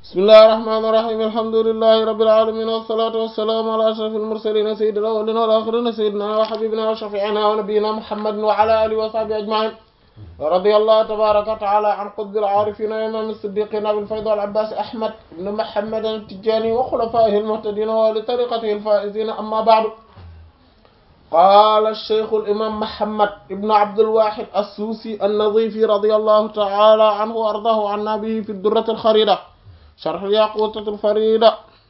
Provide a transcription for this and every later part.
bismillahi rahmaani rahiim alhamdulillahi rabbil aalamiin wassalaatu wassalaamu ala ashrafil mursaliin sayyidil awwaliina wal aaxiriina sayyidinaa wa habiibinaa wa shafii'inaa wa nabiyyinaa muhammadin wa ala aalihi wa sahbihi ajma'iin radiyallahu tabaaraka wa ta'aalaa an qutbil aarifiin wa imaamil siddiqiin abil faydi wal abbaas ahmad ibn muhammad at-tijaani wa xulafaa'ihil muhtadiin wa ahli tariiqatihil faa'iziin ammaa ba'du qaala sheykhul imaam Muhammad ibn Abdul Waahid as-Suusi an-Nazifi radiyallahu ta'ala anhu wa ardaahu wa annaa bihi fi durratil xariida sharhil yaquutatil fariida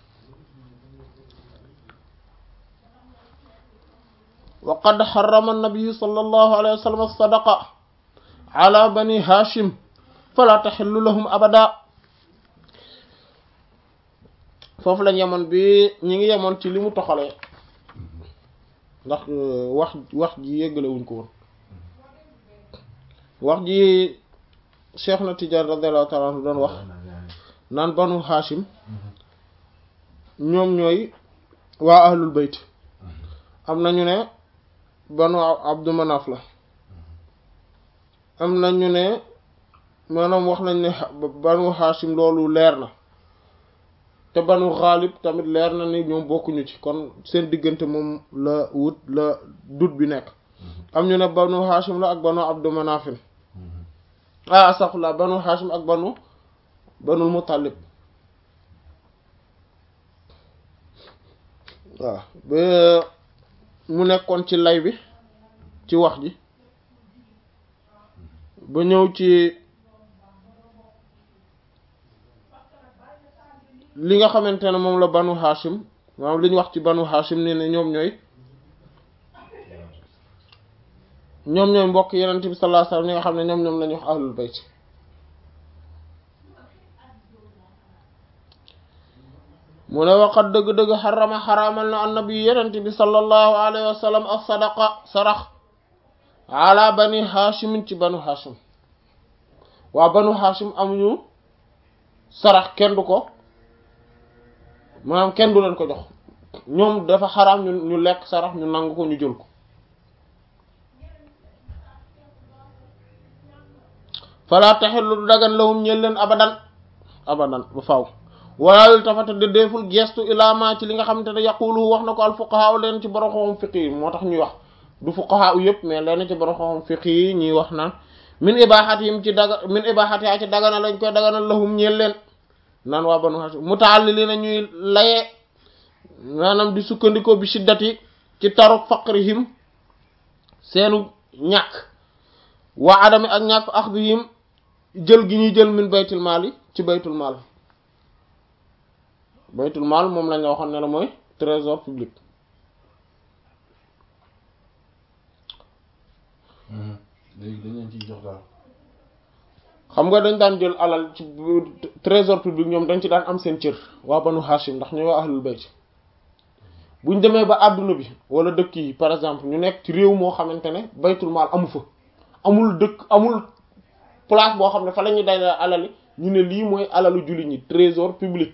wa qad harrama an-nabiyyu sallallahu alayhi wa sallam as-sadaqa ala bani Haashim falaa tahillu lahum abadan foofu lañ yemoon bi ñi ngi yemoon ci li mu toxalee ndax wax wax ji yëggale wuñ ko woon wax ji Cheikh na Tidiane radiyallahu ta'ala anhu doon wax naan banu Hashim ñoom ñooy waa ahlul bayt am nañu ne banu Abdu Manaf la am nañu ne maanaam wax nañ ne banu Hashim loolu leer na te banu xaalib tamit leer na ni ñoom bokkuñu ci kon seen diggante moom la wut la dut bi nekk am ñu ne banu hashim la ak banu abdu manafin ah astaghfirullah banu hashim ak banu banul muttalib waaw ba mu nekkoon ci lay bi ci wax ji ba ñëw ci li nga xamante ne moom la banu hashim maanaam li ñu wax ci banu hashim ni ne ñoom ñooy ñoom ñooy mbokk yenent bi sallallahu alayhi wasallam ñi nga xam ne ñoom ñoom la ñu wax ahlul bayt mu ne waqat dëgg-dëgg xarama xaraamal na annabi yenent bi sallallahu alayhi wasallam as-sadaqa sarax ala bani hashimin ci banu hashim waa banu hashim amuñu sarax kenn du ko maanaam kenn du leen ko jox ñoom dafa xaraam ñu ñu lekk sarax ñu nangu ko ñu jël ko fala taxillu du dagan lahum ñeel leen abadan abadan ba faaw walaalul tafata de deful gestu ilaamaa ci li nga xamante ne yaqulu wax na ko al fuqaha leen ci borom xam-xam fiqi yi moo tax ñuy wax du fuqaha u yëpp mais leen ci borom xam-xam fiqi yi ñuy wax naan min ibahatihim ci daga min ibahatiha ci dagana lañ koy daganal lahum ñeel leen naan waa banu hashim mutaalliliina ñuy laye maanaam di sukkandikoo bi shiddati ci taruk faqrihim seenu ñàkk waa adami ak ñàkk axdihim jël gi ñuy jël min baytul maal yi ci baytul maal baytul maal moom lañ la waxoon ne la mooy trésor public léegi dañ leen ciy jox daal xam nga dañ daan jël alal ci trésor public ñoom dañ ci daan am seen cër waa banu hashim ndax ñooy waa ahlul bayt buñ demee ba àdduna bi wala dëkk yi par exemple ñu nekk ci réew moo xamante ne baytul maal amu fa amul dëkk amul place boo xam ne fa la ñuy dajale alali ñu ne lii mooy alalu jullit ñi trésor public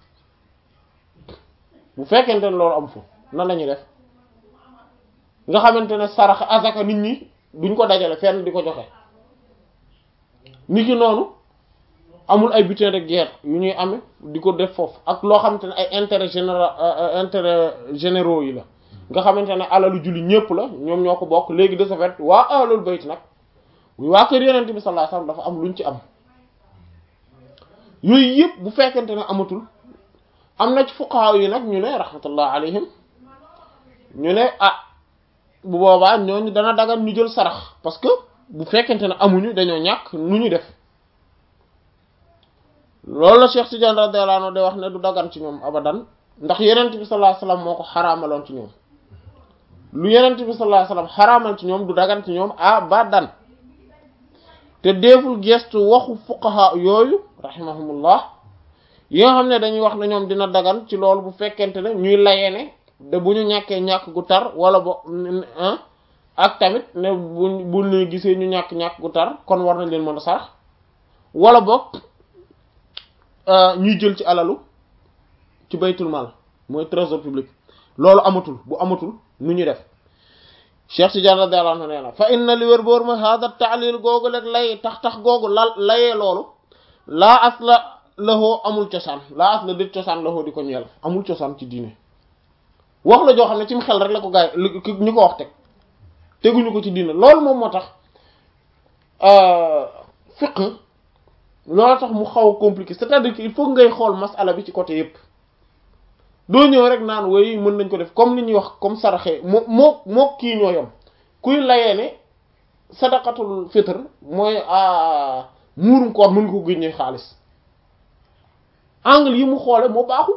bu fekkente ne loolu amu fa nan la ñuy def nga xamante ne sarax azaka nit ñi duñ ko dajale fenn di ko joxe nit ki noonu amul ay butin de guerre yu ñuy amee di ko def foofu ak loo xamante ne ay intérêt général intérêt généraux yi la nga xamante ne alalu julli ñépp la ñoom ñoo ko bokk léegi de ce fait waa ahlul bayt nag waa kër yonent bi sallallahu alayhi wasallam dafa am luñ ci am yooyu yëpp bu fekkente ne amatul am na ci fuqaha yi nag ñu ne rahmatullah alayhim ñu ne ah bu boobaa ñooñu dana dagan ñu jël sarax parce que bu fekkente ne amuñu dañoo ñàkk nu ñu def loolu la Cheikh Tidiane radiyallahu anhu de wax ne du dagan ci ñoom abadan ndax yenent bi sallallahu alayhi wasallam moo ko xaraamaloon ci ñoom lu yenent bi sallallahu alayhi wasallam xaraamal ci ñoom du dagan ci ñoom abadan te deeful gestu waxu fuqaha yooyu rahimahumullah yi nga xam ne dañuy wax ne ñoom dina dagan ci loolu bu fekkente ne ñuy layee ne de bu ñu ñàkkee ñàkk gu tar wala bo ak tamit ne bu bu ñu gisee ñu ñàkk ñàkk gu tar kon war nañ leen mën a sarax wala boog ñuy jël ci alalu ci baytul mal mooy trésor public loolu amatul bu amatul nu ñu def Cheikh Tidiane radiyallahu anhu nee na fa inna li wér boor mooy hada taalil googu rek lay tax tax googu lal layee loolu laa asla lahoo amul cosaan laa asla dét cosaan lahoo di ko ñeel amul cosaan ci diine wax la joo xam ne ci mu xel rek la ko gaay ñu ko wax teg teguñu ko ci diine loolu moom moo tax fiqh loolu tax mu xaw a compliqué c'est-à-dire que il faut ngay xool masala bi ci côté yépp doo ñëw rek naan woy mën nañ ko def comme li ñuy wax comme saraxe moo moo moo kii ñoo yam kuy layee ne sadaqatul fitr mooy muurum koor mën nga ko génnee xaalis angle yi mu xoole moo baaxul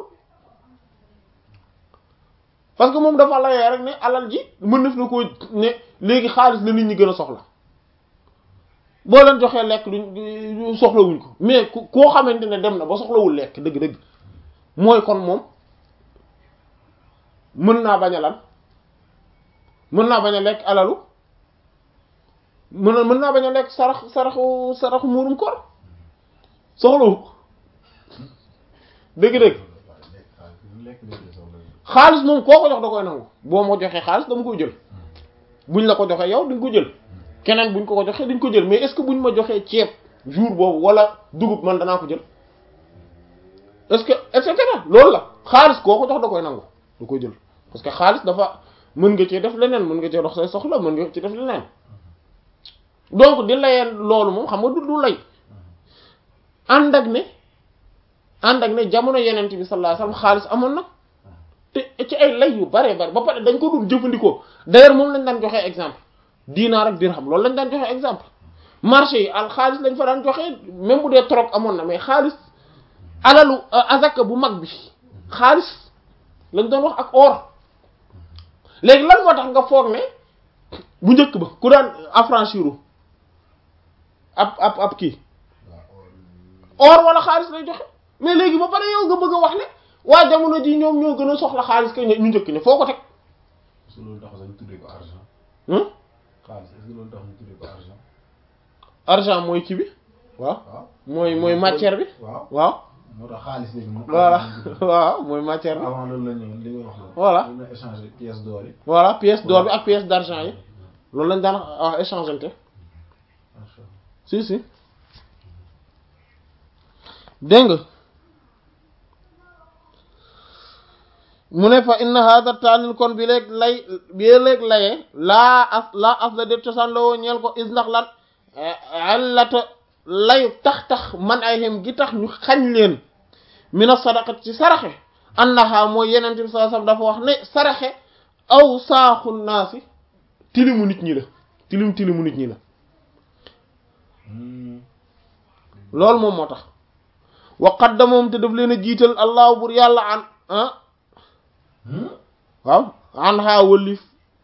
parce que moom dafa layee rek ne alal ji mën def na ko ne léegi xaalis la nit ñi gën a soxla boo leen joxee lekk duñ soxlawuñ ko mais ku koo xamante ne dem na ba soxlawul lekk dëgg-dëgg mooy kon moom mën naa bañ a lan mën naa bañ a lekk alalu mën na mën naa bañ a lekk sarax saraxu saraxu muurum koor soxlawu dëgg-dëgg xaalis moom koo ko jox da koy nangu boo ma joxee xaalis dama koy jël buñ la ko joxee yow di nga ko jël keneen buñ ko ko joxee dañ ko jël mais est-ce que buñ ma joxee ceeb jour boobu wala dugub man danaa ko jël est-ce que et cetera loolu la xaalis koo ko jox da koy nangu da koy jël parce que xaalis dafa mën nga cee def leneen mën nga cee dox say soxla mën nga ci def leneen donc di layeen loolu moom xam nga du du lay ànd ak ne ànd ak ne jamono yeneen bi sallallahu alayhi wasallam xaalis amoon na te ci ay lay yu bare bare ba pare dañ ko dul jëfandikoo d'ailleurs moom lañ daan joxee exemple diinaar ak dirham loolu lañ daan joxe exemple marché yi al xaalis lañ fa daan joxe même bu dee troc amoon na mais xaalis alalu azaka bu mag bi xaalis lañ doon wax ak or léegi lan moo tax nga foog ne bu njëkk ba ku daan affranchiru ab ab ab kii or wala xaalis lay joxe mais léegi ba pare yow nga bëgg a wax ne waa jamono ji ñoom ñoo gën a soxla xaalis kay ñu njëkk ne foo ko teg. su loolu tax sax ñu tuddee ko argent. xaalis est-ce que loolu tax ñu tuddee ko argent. argent mooy kii bi waaw. waaw mooy mooy matière bi. waaw waaw. moo tax xaalis léegi moom. voilà waaw mooy matière bi. avant loolu la ñu li nga wax loolu. Voilà. dañu la échanger pièce d'or yi. voilà pièce d'or bi ak pièce d'argent yi loolu lañ daan wax échangeante macha allah. si si dégg nga mu ne fa inna hada taalil kon bi léeg lay bi léeg layee laa as laa as la de cosaan la woo ñeel ko is ndax lan allata layu tax tax man ay xem gi tax ñu xañ leen mina sadaqat ci saraxe annaha mooy yeneen bi sallallahu alayhi wasallam dafa wax ne saraxe aw saaxu naasi tilimu nit ñi la tilim tilimu nit ñi la loolu moom moo tax wa qaddamahum te daf leen a jiital allahu bur yàlla an ah waaw an ha wëlif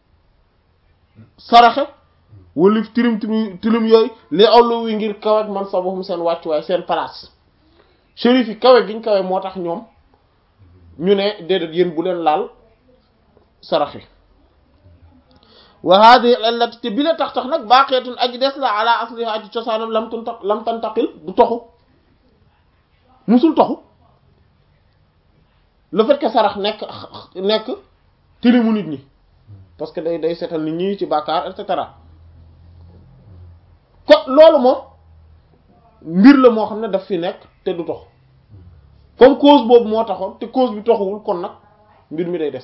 saraxe wëlif tilim tilim tilim yooyu li awlu wi ngir kawek man sabahum seen wàccuwaay seen place shérif yi kawe giñ kawe moo tax ñoom ñu ne déedéet yéen bu leen laal saraxe wa hadihi allati te bi la tax tax nag baqiyatun aji des la ala asliha aji cosaanam lam tunta lam tantaqil du toxu musul toxu le fait que sarax nekk nekk tilimu nit ñi parce que day day seetal nit ñi ci bàkkaar et cetera ko loolu moom mbir la moo xam ne daf fi nekk te du tox comme cause boobu moo taxoon te cause bi toxuwul kon nag mbir mi day des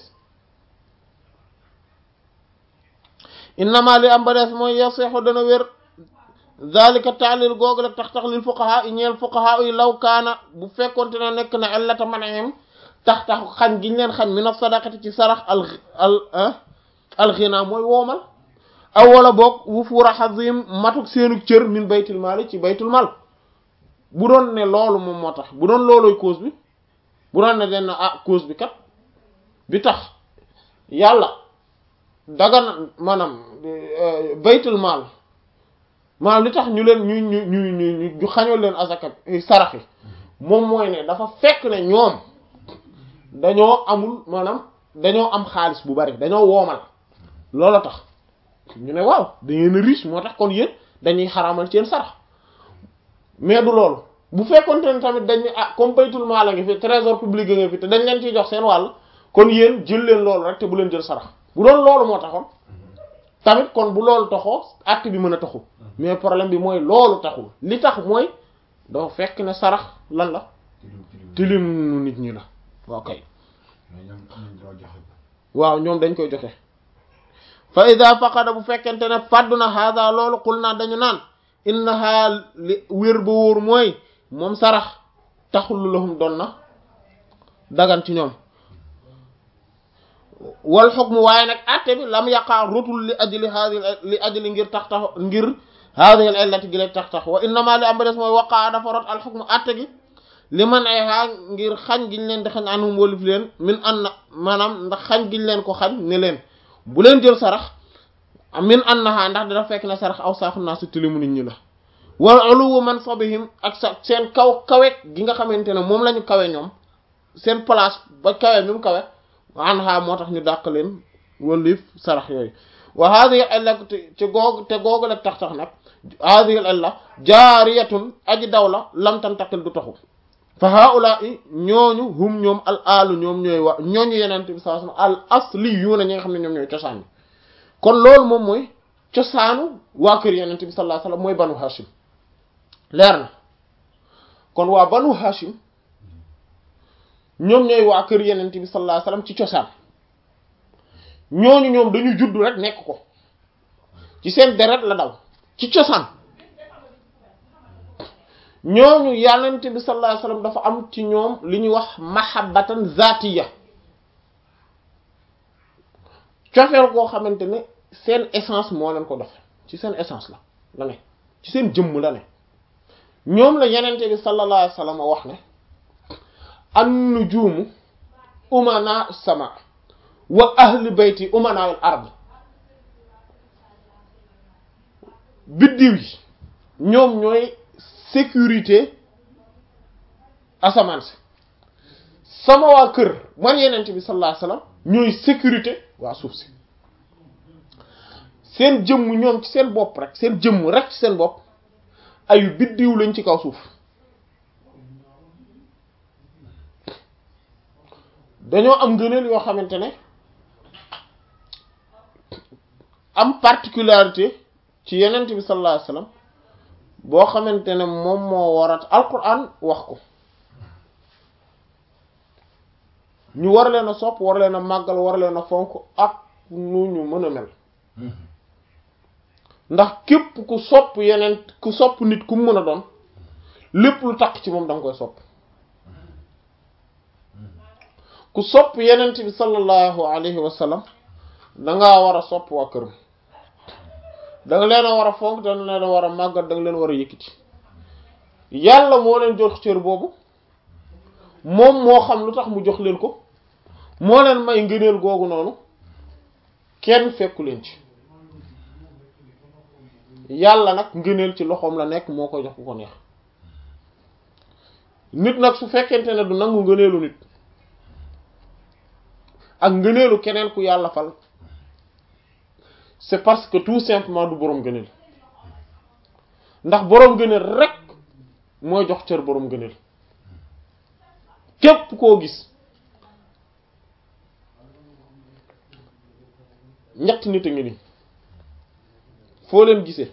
innama li am ba des mooy yasixu dana wér zalika taalil googu la tax tax lil fuqaha yi ñeel fuqaha yi law kaana bu fekkonte ne nekk na illata manahim tax tax xañ giñ leen xañ min as-sadaqati ci sarax al al alxina mooy woomal aw wala boog wufuura xazim matuk seenu cër min baytul maali ci baytul mal bu doon ne loolu moom moo tax bu doon loolooy cause bi bu doon ne den ah cause bi kat bi tax yàlla dagana maanaam baytul maal maanaam li tax ñu leen ñu ñu ñu ñu ñu xañoo leen azaka sarax yi moom mooy ne dafa fekk ne ñoom dañoo amul maanaam dañoo am xaalis bu bari dañoo woomal loola tax ñu ne waaw da ngeen a riche moo tax kon yéen dañuy xaraamal seen sarax mais du loolu bu fekkonte ne tamit dañ ne ah comme baytul maal a ngi fi trésor public a ngi fi te dañ leen ciy jox seen wàll kon yéen jël leen loolu rek te bu leen jël sarax bu doon loolu moo taxoon tamit kon bu loolu taxoo acte bi mën a taxu mais problème bi mooy loolu taxul li tax mooy doo fekk ne sarax lan la tilim tilim tilim nit ñi la waaw kay mais ñoom am nañ droit joxe ko waaw ñoom dañ koy joxe fa ida faqada bu fekkente ne fàddu na hada loolu xul naa dañu naan innaha li wér ba wóor mooy moom sarax taxul lahum doon na dagan ci ñoom wal xukmu waaye nag atte bi lam yaqaa rotul li ajli hadi li ajli ngir tax tax ngir hadihi al illati gi lay tax tax wa innama li am ba des mooy waqaa dafa rot al xukmu atte gi li man ay xaa ngir xañ giñ leen di xañ anum wolif leen min an na maanaam ndax xañ giñ leen ko xañ ne leen bu leen jël sarax min an naxaa ndax dina fekk ne sarax aw saaxu naa su tilimu nit ñi la wal uluwu man sabihim ak sa seen kaw kawe gi nga xamante ne moom la ñu kawe ñoom seen place ba kawe mi mu kawe an xaa moo tax ñu dàq leen wolif sarax yooyu wa hadihi illa ci googu te googu la tax tax nag hadihi illa jaariyatun aji daw la lam tantakil du taxu fa haula i ñooñu hum ñoom al alu ñoom ñooy wa ñooñu yenente bi sallallahu alayhi wasallam al asli yu na ñi nga xam ne ñoom ñooy cosaan bi kon loolu moom mooy cosaanu waa kër yenente bi sallallahu alayhi wasallam mooy banu hashim leer na kon waa banu hashim ñoom ñooy waa kër yenente bi sallallahu alayhi wasallam ci cosaan ñooñu ñoom dañu judd rek nekk ko ci seen deret la daw ci cosaan ñooñu yàllante bi sallallahu alayhi wasallam dafa am ci ñoom li ñuy wax mahabbatan zatiya cofeel koo xamante ne seen essence moo leen ko def ci seen essence la la ne ci seen jëmm la ne ñoom la yenente bi sallallahu alayhi wasallam wax ne an nujumu umana sama wa ahli bayti umana al ard biddiw yi ñoom ñooy sécurité asamaan si sama waa kër man yenent bi sallallahu alayhi wasallam ñooy sécurité waa suuf si seen jëmm ñoom ci seen bopp rek seen jëmm rek ci seen bopp ayu biddiw lañ ci kaw suuf dañoo am ngëneel yoo xamante ne am particularité ci yenent bi sallallahu alayhi wasallam boo xamante ne moom moo warat alquran wax ko ñu war leen a sopp war leen a màggal war leen a fonk ak nu ñu mën a mel ndax képp ku sopp yeneen ku sopp nit ku mën a doon lépp lu takk ci moom da nga koy sopp ku sopp yenent bi sallallahu alayhi wa sallam dangaa war a sopp waa këram da nga leen a war a fonk da nga leen a war a màggal da nga leen war a yëkkati yàlla moo leen jox cër boobu moom moo xam lu tax mu jox leen ko moo leen may ngëneel googu noonu kenn fekku leen ci yàlla nag ngëneel ci loxoom la nekk moo ko jox ku ko neex nit nag su fekkente ne du nangu ngëneelu nit ak ngëneelu keneen ku yàlla fal c'est parce que tout simplement du boroom gëneel ndax boroom gëneel rek mooy jox cër boroom gëneel képp koo gis ñetti nit a ngi nii foo leen gisee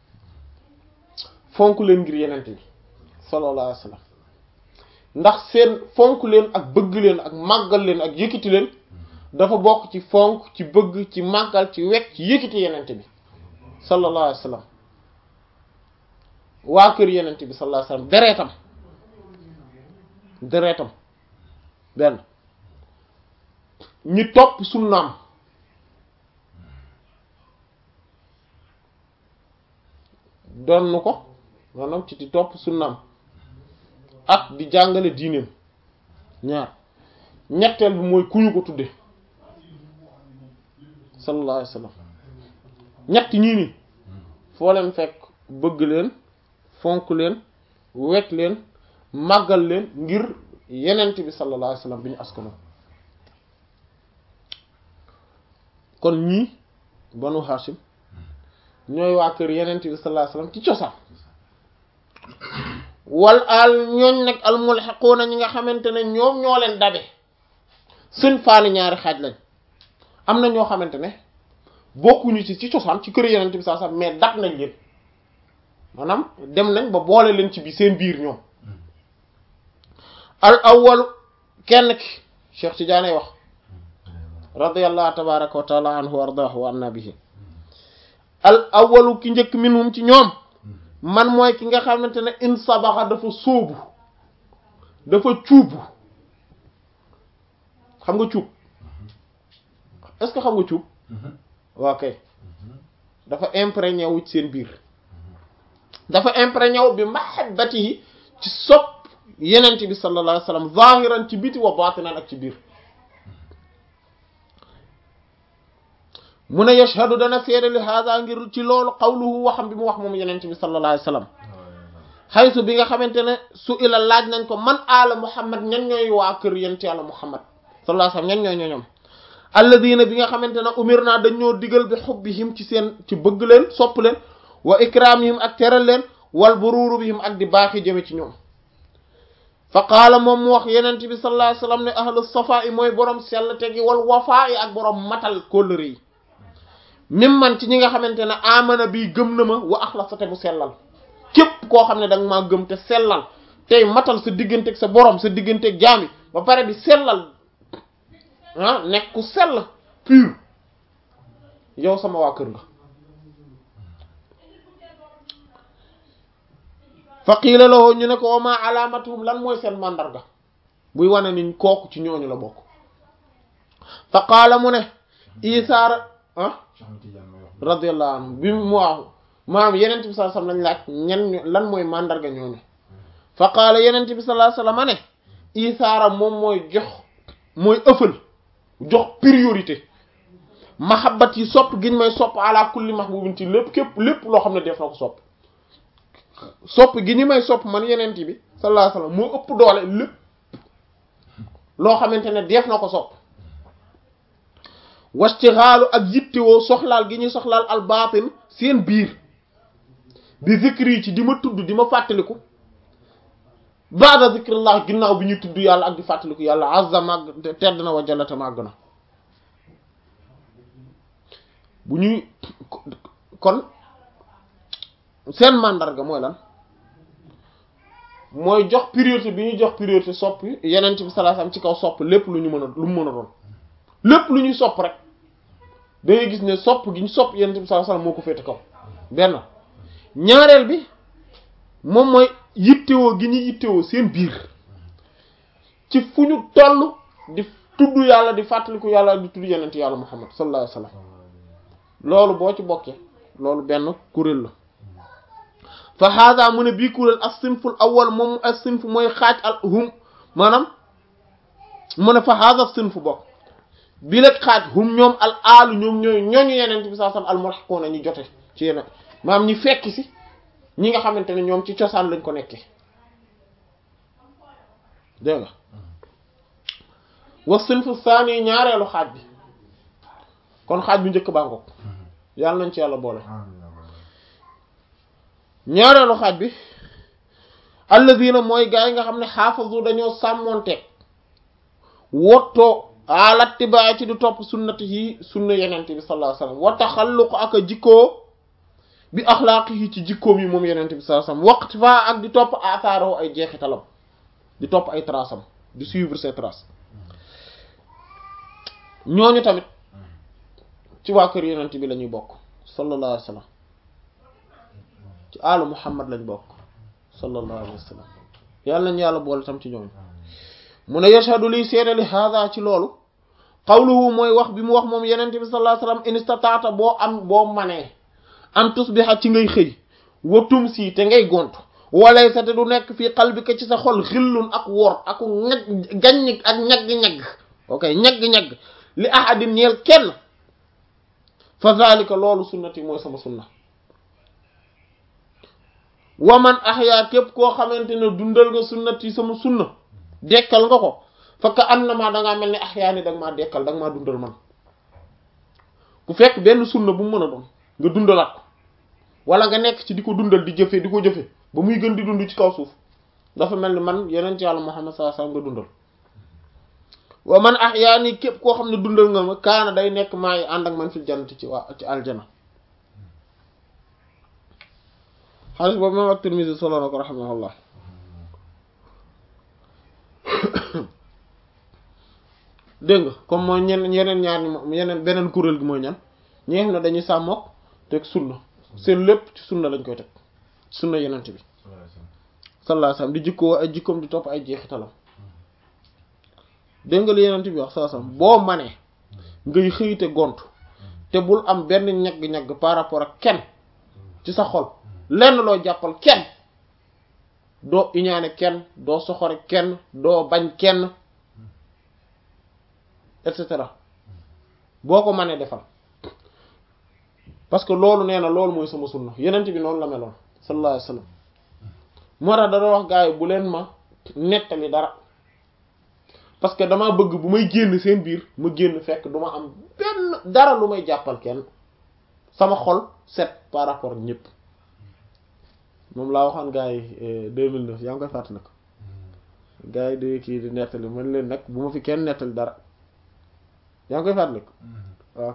fonk leen ngir yenent bi sallallahu alayhi wasallam ndax seen fonk leen ak bëgg leen ak màggal leen ak yëkkati leen dafa bokk ci fonk ci bëgg ci màggal ci wekk ci yëkkati yenent bi sallallahu alayhi wasallam waa kër yenent bi sallallahu alayhi wasallam dereetam dereetam benn ñi topp sunnaam donn ko maanaam ci di topp sunnaam ak di jàngale diineem ñaar ñetteel bi mooy ku ñu ko tudde sallallahu alayhi wasallam ñett ñii nii foo leen fekk bëgg leen fonk leen wekk leen màggal leen ngir yenent bi sallallahu alayhi wasallam bi ñu askano kon ñii banu Hashim ñooy waa kër yenent bi sallallahu alayhi wasallam ci cosaan wal al ñooñ nag al mulhiquuna ñi nga xamante ne ñoom ñoo leen dabe seen faani ñaari xaaj lañ am na ñoo xamante ne bokkuñu ci ci cosaan ci kër yenent bi sallallahu alayhi wasallam mais dab nañ leen maanaam dem nañ ba boole leen ci bi seen biir ñoom al awwalu kenn ki Cheikh Tidiane wax radiyallahu tabaraka wa taala anhu wa ardaahu wa anna bihi al awwalu ki njëkk minhum ci ñoom man mooy ki nga xamante ne in sabaxa dafa sóobu dafa cuubu xam nga cuub est-ce que xam nga cuub waaw kay dafa imprégné wu ci seen biir dafa imprégné wu bi mahabbatihi ci sopp yenent bi sallallahu alayhi wa sallam zahiran ci biti wa batinan ak ci biir mu ne yashhadu dana seede li hada ngir ci loolu qawluhu waxam bi mu wax moom yenent bi sallallahu alayhi wa sallam xaysu bi nga xamante ne su ila laaj nañ ko man aala muhammad ñan ñooy waa kër yent yàlla muhammad sallallahu alayhi wa sallam ñan ñooy ñooñom alladina bi nga xamante ne umir naa dañoo digal bi xubbihim ci seen ci bëgg leen sopp leen wa ikramihim ak teral leen wal buruuru bihim ak di baaxi jëme ci ñoom fa qaala moom mu wax yenent bi sallallahu alayhi wa sallam ne ahlu safaa i mooy borom sell tegi wal wafaa i ak borom matal kóllëre yi mim man ci ñi nga xamante ne amana bii gëm na ma wa axlasa te mu sellal képp koo xam ne da nga maa gëm te sellal tey matal sa digganteeg sa borom sa digganteeg jaami ba pare di sellal ah nekk ku sell pur yow sama waa kër nga fa qiila lahu ñu ne ko wama alaamatuhum lan mooy seen màndarga buy wane ni kooku ci ñooñu la bokk fa qaala mu ne isaara ah radiyallahu anhu bi mu waaw maanaam yenent bi sallallahu alayhi wasallam lañ laaj ñen lan mooy màndarga ñooñu fa qaala yenent bi sallallahu alayhi wasallam ne isaara moom mooy jox mooy ëffal jox priorité mahabbat yi sopp giñ may sopp ala kulli mahbubin ci lépp képp lépp loo xam ne def na ko sopp sopp gi ñu may sopp man yenent bi sallallahu alayhi wasallam moo ëpp doole lépp loo xamante ne def na ko sopp wastixaalu ak yittewoo soxlaal gi ñuy soxlaal al baatin seen biir bi zikri yi ci di ma tudd di ma fàttaliku baada zikrillah ginnaaw bi ñuy tudd yàlla ak di fàttaliku yàlla azza màgg tedd na wa jallata màgg na bu ñuy kon seen màndarga mooy lan mooy jox priorité bi ñuy jox priorité sopp yeneen bi sallallahu alayhi wasallam ci kaw sopp lépp lu ñu mën a lu mu mën a doon lépp lu ñuy sopp rek da ngay gis ne sopp gi ñu sopp yeneen bi sallallahu alayhi wasallam moo ko féete kaw benn ñaareel bi moom mooy yittewoo gi ñu yittewoo seen biir ci fu ñu toll di tudd yàlla di fàttaliku yàlla di tudd yeneen yàlla muhammad sallallahu alayhi wasallam loolu boo ci bokkee loolu benn kuréel la fa hada mu ne bii kuréel as-sinful awwal moom as-sinf mooy xaaj al hum maanaam mu ne fa hada sinf bokk bi la xaaj hum ñoom al aalu ñoom ñooy ñooñu yeneen bi saa sam al mulhaquuna ñu jote ci yeneen maanaam ñi fekk si ñi nga xamante ne ñoom ci cosaan lañ ko nekkee dégg nga wa sinfu saani ñaareelu xaaj bi kon xaaj bu njëkk baa ngoog yàlla nañ ci yàlla boole ñaareelu xaaj bi alladina mooy gaa yi nga xam ne xaafazu dañoo sàmmoonteeg wottoo alattibaay ci di topp sunnati yi sunna yenente bi sallallahu alayhi wasallam wa taxalluq ak a jikkoo bi axlaaqi yi ci jikkoom yi moom yenente bi sallallahu alayhi wasallam waqti fa ak di topp asaaroo ay jeexitalam di topp ay traces am di suivre ses traces ñooñu tamit ci waa kër yenente bi la ñuy bokk sallallahu alayhi wasallam ci alu muhammad lañ bokk sallallahu alayhi wasallam yàlla nañu yàlla boole tam ci ñooñu mu ne yashhadu liy seede li hada ci loolu qawluhu mooy wax bi mu wax moom yenente bi sallallahu alayhi wasallam in istataata boo am boo manee an tusbiha ci ngay xëy watum si te ngay gont walay sa te du nekk fii qalbika ci sa xol xillun ak wor ak ñag gaññ ak ñagg-ñagg ok ñagg-ñagg li ahadin ñeel kenn fa zalika loolu sunnati mooy sama sunna waman ahya képp koo xamante ne dundal nga sunnati sama sunna dekkal nga ko fakka annama dangaa mel ni ahyaa ni danga maa dekkal danga maa dundal man ku fekk benn sunna bu mu mën a doon nga dundalaat ko wala nga nekk ci di ko dundal di jëfe di ko jëfe ba muy gën di dund ci kaw suuf dafa mel ni man yeneen ci yàlla Muhammad sallallahu alayhi wasallam nga dundal wa man ahyaa ni képp koo xam ne dundal nga ma kaana day nekk maa ngi ànd ak man fil jannati ci waa ci aljana xaalis boobu moom ak Tirmidhi solo na ko rahimahullah dégg nga comme mooy ñeneen yeneen ñaar ñi moom yeneen beneen kuréel gi mooy ñan ñi nga xam ne dañuy sàmmook teg sunna seen lépp ci sunna lañ koy teg sunna yenent bi sallallahu alayhi wasallam di jikkoo ay jikkoom di topp ay jeexitalam dégg nga li yenent bi wax sallallahu alayhi wasallam boo manee ngay xëyite gont te bul am benn ñagg-ñagg par rapport ak kenn ci sa xol lenn loo jàppal kenn doo iñaane kenn doo soxore kenn doo bañ kenn et cetera boo ko mënee defal parce que loolu nee na loolu mooy sama sunna yenent bi noonu la meloon sallallahu alayhi wasallam moo tax dana wax gars yi bu leen ma nettali dara parce que dama bëgg bu may génn seen biir ma génn fekk duma am benn dara lu may jàppal kenn sama xol set par rapport ak ñëpp moom laa waxoon gars yi 2009 yaa ngi koy fàttali nag gars yi di kii di nettali man leen nag bu ma fi kenn nettali dara yaa ngi koy fàttali ko ok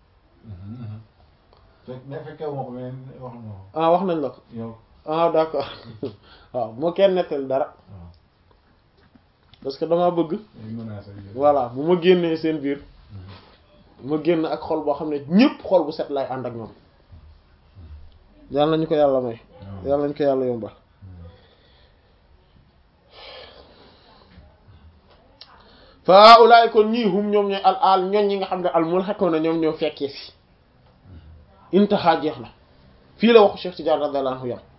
ah wax nañ la ko ah d'accord waaw bu ma kenn nettali dara parce que dama bëgg voilà bu ma génnee seen biir ma génn ak xol boo xam ne ñépp xol bu set lay ànd ak ñoom yàlla nañu ko yàlla may yàlla nañu ko yàlla yombal fa ulaay kon ñii hum ñoom ñooy al al ñoñ ñi nga xam ne al mulhaquna ñoom ñoo fekkee si intaha jeex na fii la waxu Cheikh Tidiane radiyallahu anhu yam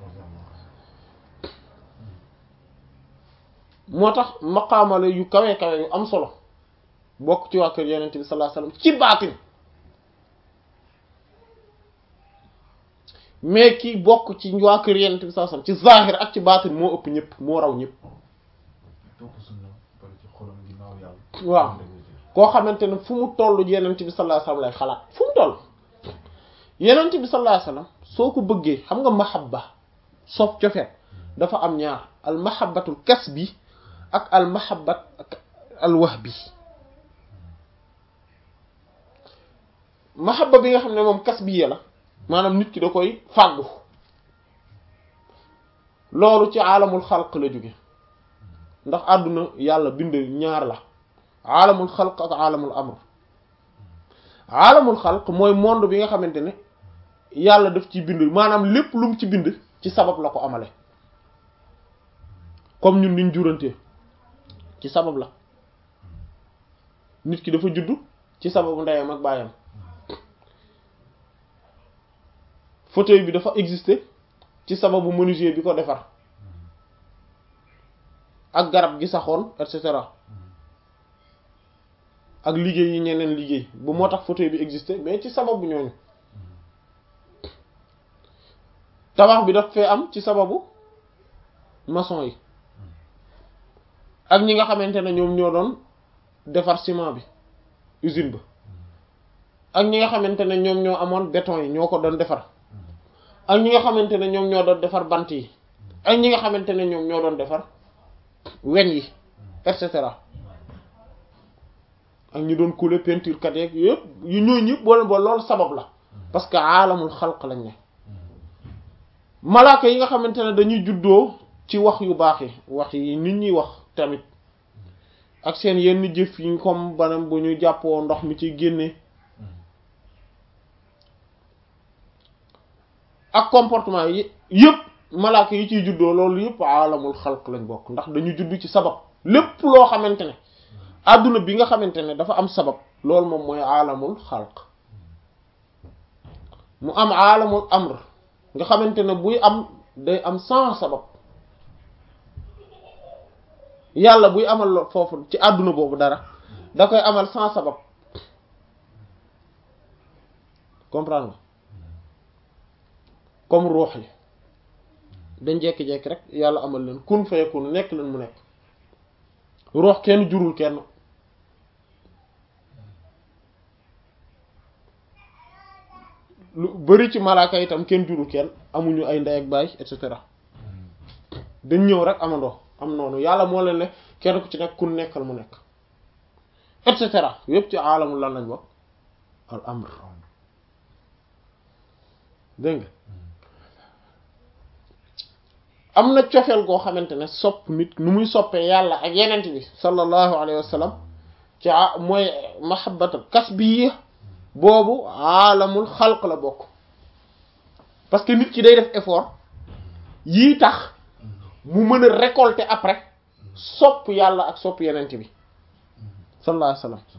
moo tax maqaamale yu kawe kawe yu am solo bokk ci waa kër yonent bi sallallahu alayhi wasallam ci baatin mais ki bokk ci waa kër yonent bi sallallahu alayhi wasallam ci zahir ak ci baatin moo ëpp ñëpp moo raw ñëpp waaw koo xamante ne fu mu toll yonent bi sallallahu alayhi wasallam lay xalaat fu mu toll yonent bi sallallahu alayhi wasallam soo ko bëggee xam nga mahabba soof cofeet dafa am ñaar al mahabbatul kasbi ak al mahabbat ak al wahbi mahabba bi nga xam ne moom kasbi la maanaam nit ki da koy fàggu loolu ci aalamul xalq la jóge ndax àdduna yàlla bind ñaar la aalamul xalq ak aalamul amr aalamul xalq mooy monde bi nga xamante ne yàlla daf ci bind maanaam lépp lu mu ci bind ci sabab la ko amale comme ñun niñ jurantee ci sabab la nit ki dafa juddu ci sababu ndeyam ak baayam fauteuil bi dafa exister ci sababu menuisier bi ko defar ak garab gi saxoon et cetera ak liggéey yi ñeneen liggéey bu moo tax fauteuil bi exister mais ci sababu ñooñu tabax bi daf fee am ci sababu maçon yi ak ñi nga xamante ne ñoom ñoo doon defar ciment bi usine ba ak ñi nga xamante ne ñoom ñoo amoon béton yi ñoo ko doon defar ak ñi nga xamante ne ñoom ñoo doon defar bant yi ak ñi nga xamante ne ñoom ñoo doon defar weñ yi et cetera ak ñi doon couler peinture kat yeeg yëpp yu ñooñu ñëpp boole boole loolu sabab la parce que aalamul xalq lañ ne malaaka yi nga xamante ne dañuy juddoo ci wax yu baax yi wax yi nit ñuy wax tamit ak seen yenn jëf yi comme banam bu ñu jàppoo ndox mi ci génne ak comportement yi yëpp malaaka yi ciy juddoo loolu yëpp aalamul xalq lañ bokk ndax dañu judd ci sabab lépp loo xamante ne àdduna bi nga xamante ne dafa am sabab loolu moom mooy aalamul xalq mu am aalamul amr nga xamante ne buy am day am sans sabab yàlla buy amal foofu ci àdduna boobu dara da koy amal sans sabab comprendre nga comme ruux yi dañ jekki-jekki rek yàlla amal leen kun fayakun nekk leen mu nekk ruux kenn jurul kenn lu bari ci malaaka itam kenn jurul kenn amuñu ay ndey ak baay et cetera dañ ñëw rek amandoo am noonu yàlla moo leen ne kenn ku ci nekk kun nekkal mu nekk et cetera yépp ci alamul lan lañ bokk al amr dégg nga am na cofeel goo xamante ne sopp nit nu muy soppee yàlla ak yenent bi sallallahu alayhi wa sallam ci mooy mahabbatul kasbiyya boobu aalamul xalq la bokk parce que nit ki day def effort yii tax mu mën a récolter après sopp yàlla ak sopp yenent bi sallallahu alayhi wasallam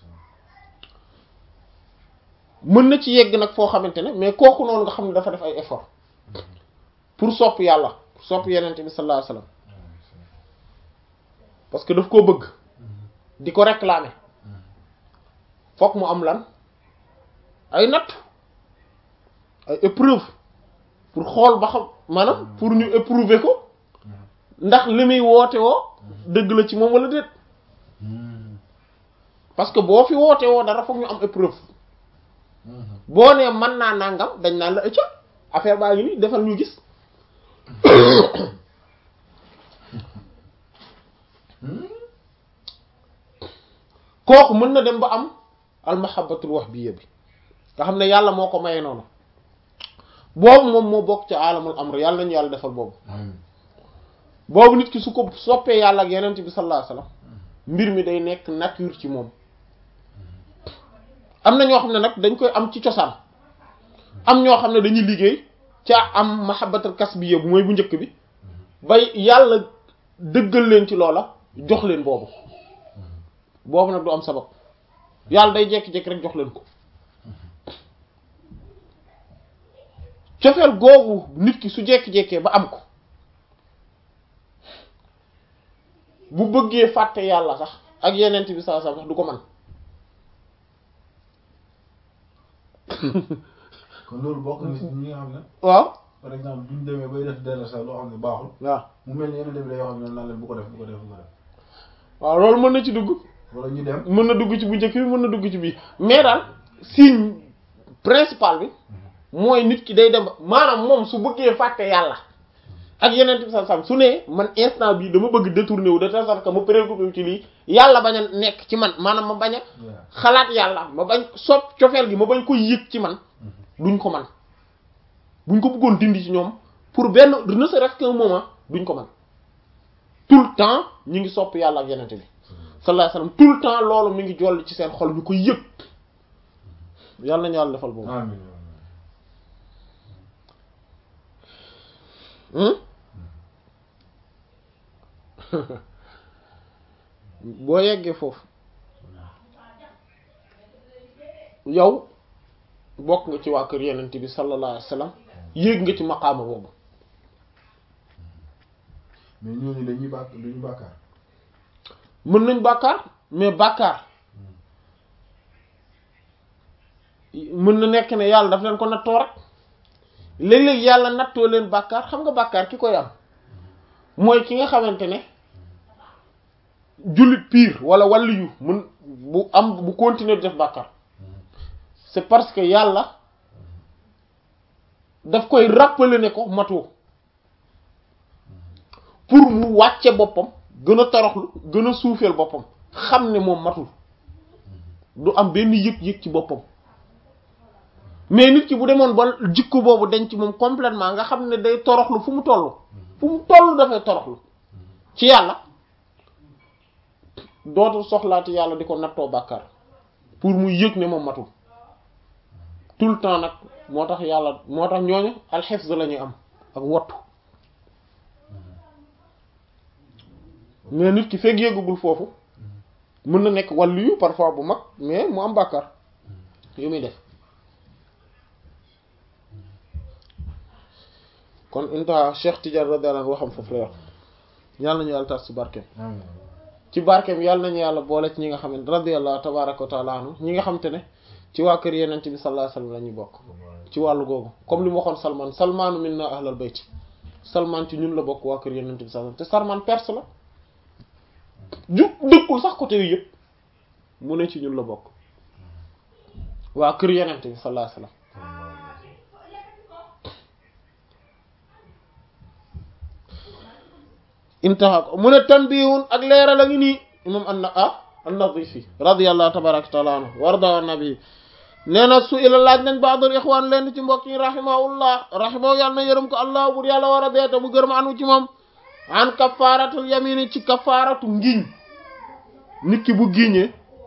mën na ci yegg nag foo xamante ne mais kooku noonu nga xam ne dafa def ay effort pour sopp yàlla pour sopp yenent bi sallallahu alayhi wasallam parce que daf koo bëgg di ko réclamer fokk mu am lan ay natt ay épreuve pour xool ba xam maanaam pour ñu éprouver ko ndax li muy woote woo dëgg la ci moom wala déet parce que boo fi woote woo dara fokk ñu am épreuve boo nee mën naa nangam dañ naan la ëcca affaire baa ngi nii defal ñu gis kooku mën na dem ba am almahabatul wahbiyya bi nga xam ne yàlla moo ko maye noonu boobu moom moo bokk ci alamul amr yàlla nañu yàlla defal boobu boobu nit ki su ko soppee yàlla ak yenent bi sallallahu alayhi wasallam mbir mi day nekk nature ci moom am na ñoo xam ne nag dañ koy am ci cosaan am ñoo xam ne dañuy liggéey ca am mahabbatul kasbiyya bu mooy bu njëkk bi bay yàlla dëggal leen ci loola jox leen boobu boobu nag du am sabab yàlla day jékki-jékki rek jox leen ko cofeel googu nit ki su jékki-jékkee ba am ko bu bëggee fàtte yàlla sax ak yenent bi saa sax du ko man kon loolu bokk na ci ñi nga xam ne waaw par exemple duñ demee bay def dara sax loo xam ne baaxul waaw mu mel ni yeneen dem day wax ñoom naan leen bu ko def bu ko def bu ko def waaw loolu mën na ci dugg wala ñu dem mën na dugg ci bu njëkk bi mën na dugg ci bii mais daal signe principal bi mooy nit ki day dem maanaam moom su bëggee fàtte yàlla ak yeneen bi sam su ne man instant bii dama bëgg détourné wu de telle sorte que ma préoccupé wu ci lii yàlla bañ a nekk ci man maanaam ma bañ a xalaat yàlla ma bañ sopp cofeel gi ma bañ ko yëg ci man duñ ko man buñ ko bëggoon dindi ci ñoom pour benn ne serait-ce qu'un moment duñ ko man tout le temps ñu ngi sopp yàlla ak yenente bi sallallahu alayhi wasallam tout le temps loolu mi ngi jolli ci seen xol ñu ko yëg yàlla nañu yàlla defal boobu amiin boo yeggee foofu yow bokk nga ci waa kër yenente bi sallallahu alayhi wasallam yéeg nga ci maqaama boobu mais ñooñu dañuy bàkk duñu bàkkaar mën nañ bàkkaar mais bàkkaar mën na nekk ne yàlla daf leen ko nattoo rek léeg-léeg yàlla nattoo leen bàkkaar xam nga bàkkaar ki koy am mooy ki nga xamante ne jullit pire wala wàllu yu mun bu am bu continuer di def bàkkaar c'est parce que yàlla daf koy rappeler ne ko matoo pour mu wàcce boppam gën a toroxlu gën a suufeel boppam xam ne moom matul du am benn yëg-yëg ci boppam mais nit ki bu demoon ba jikko boobu dañ ci moom complètement nga xam ne day toroxlu fu mu toll fu mu toll dafay toroxlu ci yàlla dootul soxlaati yàlla di ko nattoo bàkkaar pour mu yëg ne moom matul tout le temps nag moo tax yàlla moo tax ñooñu alxifz la ñuy am ak wottu mais nit ki fekk yëggagul foofu mën na nekk wàllu yu parfois bu mag mais mu am bàkkaar yu muy def kon intaha Cheikh Tidiane radiyallahu anhu waxam foofu la wax yàlla nañu yàlla tas ci barkeem ci barkeem yàlla nañu yàlla boole ci ñi nga xam ne radiyallahu tabaraka wa taala anhu ñi nga xam te ne ci waa kër yenent bi sallallahu alayhi wasallam la ñuy bokk ci wàllu googu comme li mu waxoon Salman Salmanu minna ahlal bayt Salman ci ñun la bokk waa kër yenent bi sallallahu te Salman perse la ju dëkkul sax côté yu yëpp mu ne ci ñun la bokk waa kër yenent bi sallallahu alayhi wasallam intaha ko mu ne tanbihun ak leeral a ngi nii imam anna ah an-Nadifi radiyallahu tabaraka taala anhu warda wa nabi nee na su ila laaj nañ baadul ixwaan leen ci mbokk yi rahimahullah rahimahu yàlla na yërëm ko allah bur yàlla war a deeta mu gërëm anu ci moom an kafaaratul yamini ci kafaaratu ngiñ nit ki bu giñee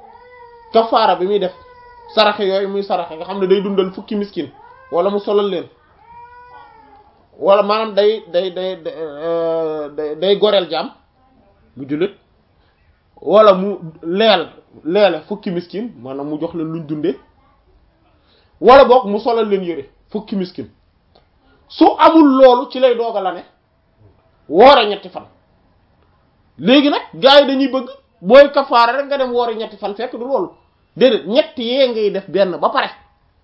kafaara bi muy def saraxe yooyu muy saraxe nga xam ne day dundal fukki miskin wala mu solal leen wala maanaam day day day day day goreel jaam bu jullit wala mu leel leele fukki miskin maanaam mu jox leen luñ dundee wala boog mu solal leen yére fukki miskin su amul loolu ci lay doog a la ne woore ñetti fan léegi nag gars yi dañuy bëgg booy kafaara rek nga dem woore ñetti fan fekk du loolu déedéet ñetti yee ngay def benn ba pare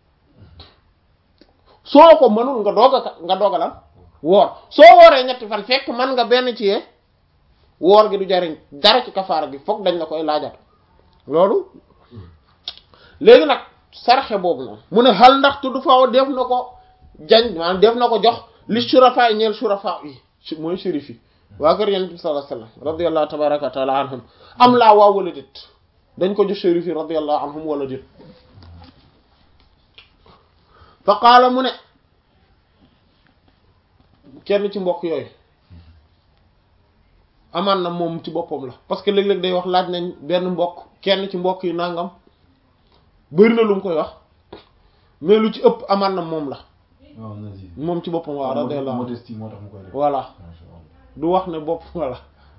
soo ko mënul nga doog a nga doog a lan woor soo wooree ñetti fan fekk mën nga benn ci yee woor gi du jariñ dara ci kafaara gi foog dañ la koy laajat loolu léegi nag sarxe boobu noonu mu ne xal ndax tudd faaw def na ko jañ maanaam def na ko jox li shurafa yi ñeel shurafa yi mooy shérif yi waa kër yonent bi sallallahu alayhi wasallam radiyallahu tabaraka wa taala anhum am laa waa wala déet dañ ko jox shérif yi radiyallahu anhum wala déet fa qaala mu ne kenn ci mbokk yooyu amaan na moom ci boppam la parce que léeg-léeg day wax laaj nañ benn mbokk kenn ci mbokk yi nangam bëri na lu mu koy wax mais lu ci ëpp amaan na moom la waaw Nazir. moom ci boppam waaw radiyallahu anhu modestie moo tax mu koy def. voilà Masha Allah. du wax ne bopp voilà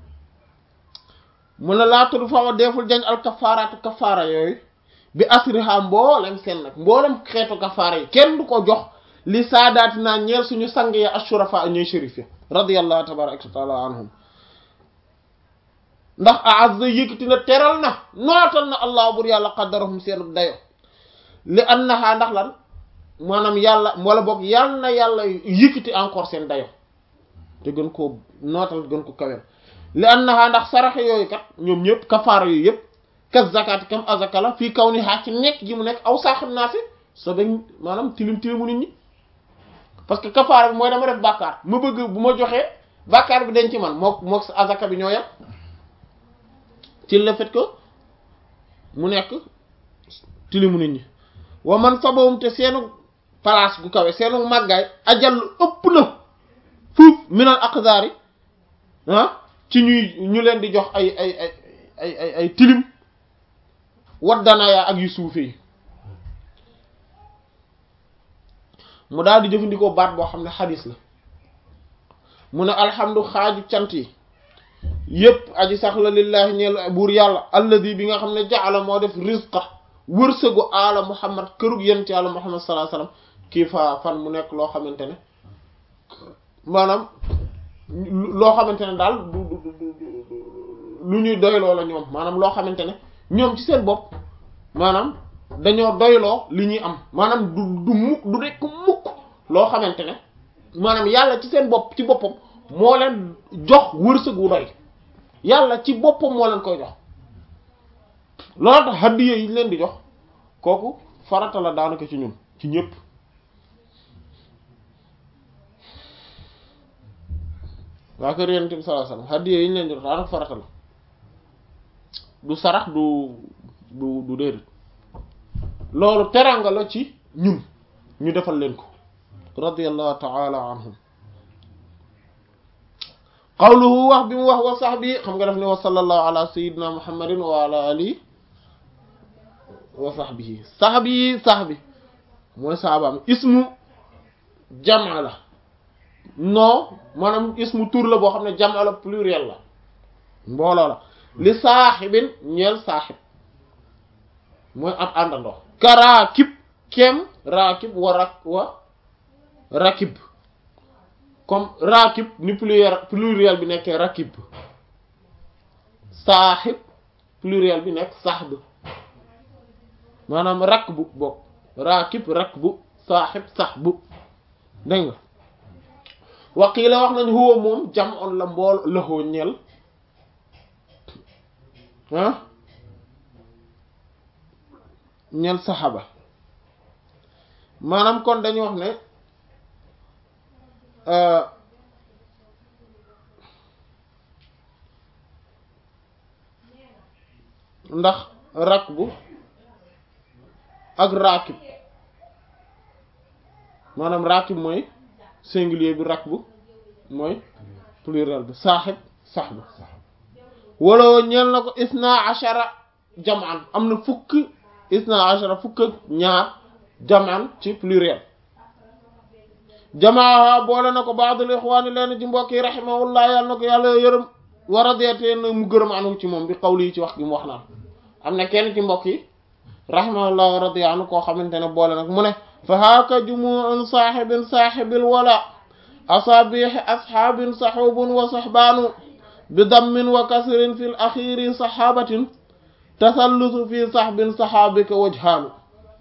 mu ne laa tudd fama deful jañ al kafaaraatu kafaara yooyu bi asriha mboolem seen nag mboolem xeetu kafaara yi kenn du ko jox li saadaati naa ñeel suñu sang ya ashurafa ñooy shérif ya radiyallahu tabaraka wa taala anhum ndax aazza yëkkati na teral na nootal na allah bur yàlla qaddarahum seen dayo li annaha ndax lan maanaam yàlla wala boog yàlla na yàlla yëkkati encore seen dayo te gën koo nootal gën ko kawel li annaha ndax saraxe yooyu kat ñoom ñëpp kafaara yooyu yëpp kas zakati kam azaka la fii kaw ni xaa ci nekk gi mu nekk aw saaxam naa fi so dañ maanaam tilim tilimu nit ñi parce que kafaara bi mooy dama def bàkkaar ma bëgg bu ma joxee bàkkaar bi dañ ci man mook mook sa azaka bi ñoo yem ci le fait que mu nekk tilimu nit ñi wa man sabawum te seenu place gu kawe seenu màggaay ajal ëpp na fuuf minal aqdaari ah ci ñuy ñu leen di jox ay ay ay ay ay ay tilim waddanaaya ak yu suufe yi mu daal di jëfandikoo baat boo xam ne xadis la mu ne alhamdu xaaju cant yi yépp aji sax la lillahi ñeel buur yàlla alladi bi nga xam ne jaala moo def rizqa wërsëgu ala muhammad kërug yent yàlla muhammad sallallahu alayhi wasallam kii fa fan mu nekk loo xamante ne maanaam loo xamante ne daal du du du lu ñuy doyloo la ñoom maanaam loo xamante ne ñoom ci seen bopp maanaam dañoo doyloo li ñuy am maanaam du du mukk du nekk mukk loo xamante ne maanaam yàlla ci seen bopp ci boppam moo leen jox wërsëg wu doy yàlla ci boppam moo leen koy jox loolu tax hadiya yi ñu leen di jox kooku farata la daanaka ci ñun ci ñëpp waa kër yonent bi sallallahu alayhi wasallam hadiya yi ñu leen di jox daanaka farata la du sarax du du du déedéet loolu teranga la ci ñun ñu defal leen ko radiyallahu ta'ala anhum qawluhu wax bi mu wax wa sahbi xam nga def ne wa sallallahu ala sayyidina muhammadin wa ala alihi wa sahbihi sahbi sahbi mooy saabaam ismu jamaa la non maanaam ismu tur la boo xam ne jamaa la pluriel la mbooloo la li saaxibin ñeel saaxib mooy ab àndandoo ka raakib kem raakib wa rak wa rakib comme raakib ni pluriel pluriel bi nekkee rakib saaxib pluriel bi nekk saxb maanaam rakk bu bokk raakib rakk bu saaxib saxbu dégg nga waqiila wax nañ huwa moom jam on la mbool lëxoo ñel ah ñel saxaba maanaam kon dañu wax ne ndax rakbu ak raakib maanaam raakib mooy singulier bi rakbu mooy pluriel bi saaxib saxbu wala ñeel na ko isna ashara jamaan am na fukki isna ashara fukk ak ñaar jamaan ci pluriel jamaa boole na ko baadul ixwaani leen ci mbokk yi rahimahullah yàlla na ko yàlla yërëm war a deetee na mu gërëm anu ci moom bi xawli yi ci wax gi mu wax naan am na kenn ci mbokk yi rahimahullah wa radiya anhu koo xamante ne boole nag mu ne fa haaka jumuun saaxibin saaxibil wala asaabiixi asxaabin saxubun wa saxbaanu bi dammin wa kasrin fi l axiri saxaabatin tasallusu fi saxbin saxaabika wajhaanu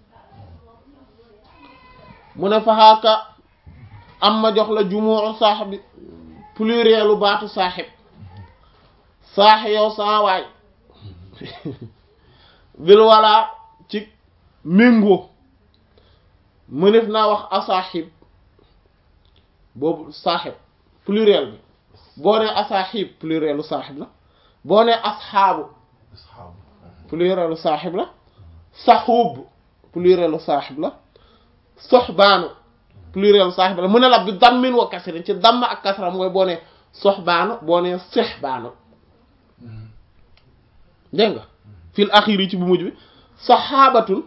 mu ne fa haaka am ma jox la jumuu saaxibi plurielu baatu saaxib saax yow saa waay bil wala ci méngoo mënef naa wax asaaxib boobu saaxib pluriel bi boo nee asaaxib plurielu saaxib la boo nee asxaabu asxaabu plurielu saaxib la saxuub plurielu saaxib la soxbaanu plurielu saaxib la mu ne la bi dammin wa kasrin ci damm ak kasra mooy boo nee soxbaanu boo nee sexbaanu dégg nga fil axir yi ci bu mujj bi saxaabatun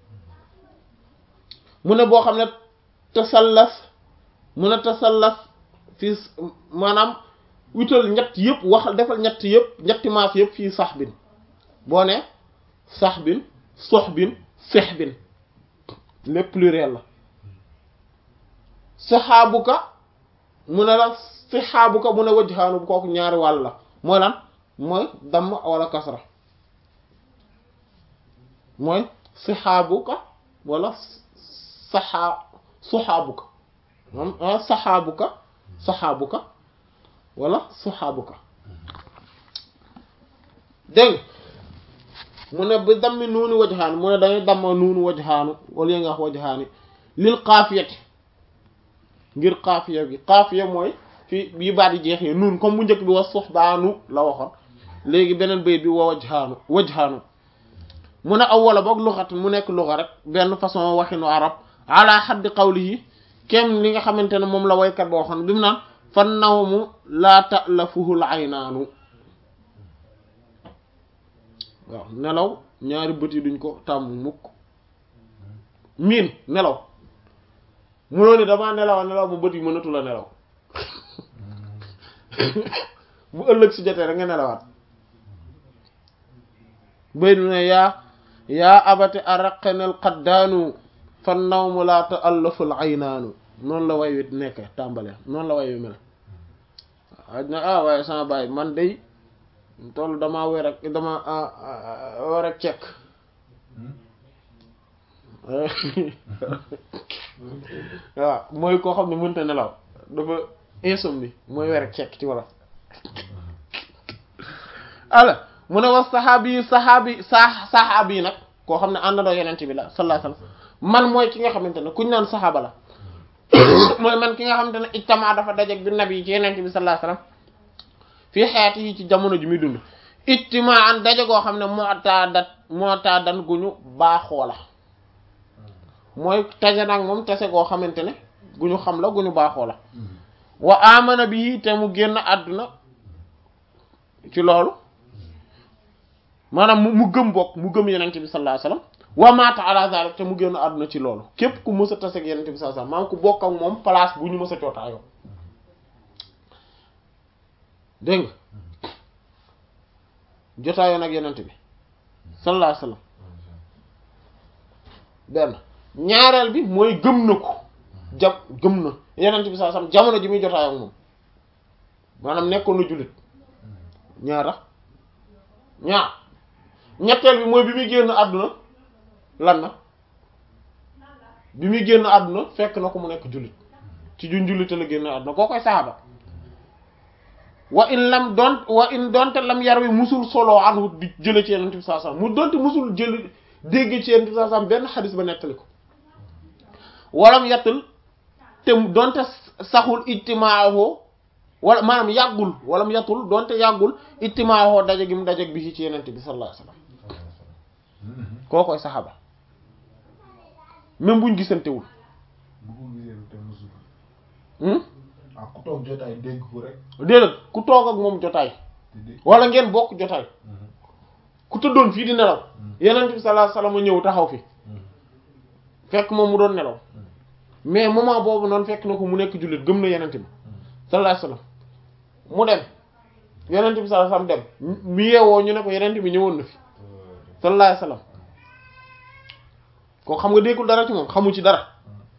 mu ne boo xam ne tasallas mu ne tasallas fii maanaam wutal ñett yëpp wax defal ñett yëpp ñetti maas yëpp fii sax bin boo ne sax bin sox bin sex bin lépp pluriel la saxaabuka mu ne la saxaabuka mu ne wajhaanu bu kooku ñaari wàll la mooy lan mooy damm wala kasra mooy saxaabuka wala saxaa suxaabuka moom saxaabuka saxaabuka wala suxaabuka dégg mu ne bi dammi nuuni wajhaani mu ne dañuy damma nuunu wajhaanu wala nga wax wajhaani lil xaafiyati ngir xaafiya bi xaafiya mooy fii bii baat yi jeexee nuun comme bu njëkk bi wa suxbaanu la waxoon léegi beneen bayit bi wa wajhaanu wajhaanu mu ne aw wala boog luxat mu nekk luxa rek benn façon waxinu arab ala xaddi qawlihi kem li nga xamante ne moom la waykat boo waxoon bi mu naan fan nawmu laa ta'lafuhul aynaanu waaw nelaw ñaari bët yi duñ ko tàmm mukk miin nelaw munoo ni damaa nelaw nelaw ba bët yi mënatu la nelaw bu ëllëg si jotee rek nga nelawaat bay du ne yaa yaa abati araqanal qaddaanu fan nawmu laa ta'allaful aynaanu noonu la way wi nekk tàmbale noonu la way wi mel waaw na ah waaye sama baay man day toll damaa wér ak dama war ak cekk waaw mooy koo xam ne mënta nelaw dafa insomnie mooy wér ak cekk ci wala ala mu ne wax saxaabi yi saxaabi sa saxaabi yi nag koo xam ne àndandoo yenente bi la sallallahu alayhi wasallam man mooy ki nga xamante ne kuñ naan saxaaba la mooy man ki nga xamante ne ijtama dafa dajeg bi nabi yi ci yenente bi sallallahu alayhi wasallam fii xeeti yi ci jamono ji muy dund ijtima an daje goo xam ne mu'tadat mu'tadan gu ñu baaxoo la mooy tase nag moom tase goo xamante ne gu ñu xam la gu ñu baaxoo la wa amana bi te mu génn àdduna ci loolu maanaam mu gëm bokk mu gëm yenente bi sallallahu alayhi wasallam wa mata ala zalik te mu génn àdduna ci loolu képp ku mës a tase ak yenente bi sallallahu alayhi wasallam maanaam ku bokk ak moom place bu ñu mës a cootaayoo dégg nga jotaayoo nag yenente bi sallallahu alayhi wasallam benn ñaareel bi mooy gëm na ko jam gëm na yenente bi sallallahu alayhi wasallam jamono ji muy jotaayoo ak moom maanaam nekkoon na jullit ñaara ñaar ñetteel bi mooy bi muy génn àdduna lan na bi muy génn àdduna fekk na ko mu nekk jullit ci ju njullite la génn àdduna koo koy saxaaba wa in lam doon wa in doonte lam yar wi musul solo anhu di jële ci yenente bi sallallahu alayhi wasallam mu doonte musul jël dégg ci yenente bi sallallahu alayhi wasallam benn xadis ba nettali ko walam yettul te doonte saxul ijtimaahu wala maanaam yàggul walam yettul doonte yàggul ijtimaahu daje gi mu daje bi ci yenente bi sallallahu alayhi wasallam koo koy saxaaba même buñ gisantewul bu ko gisee te musul ah ku toog jotaay dégg ko rek déedéet ku toog ak moom jotaay te dégg wala ngeen bokk jotaay ku tëddoon fii di nelaw yenent bi sallallahu alayhi wasallam ñëw taxaw fi fekk moom mu doon nelaw mais moment boobu noonu fekk na ko mu nekk jullit gëm na yenent bi sallallahu alayhi wasallam mu dem yenent bi sallallahu alayhi wasallam dem mu yeewoo ñu ne ko yenent bi ñëwoon na fi sallallahu alayhi wasallam ko xam nga déggul dara ci moom xamu ci dara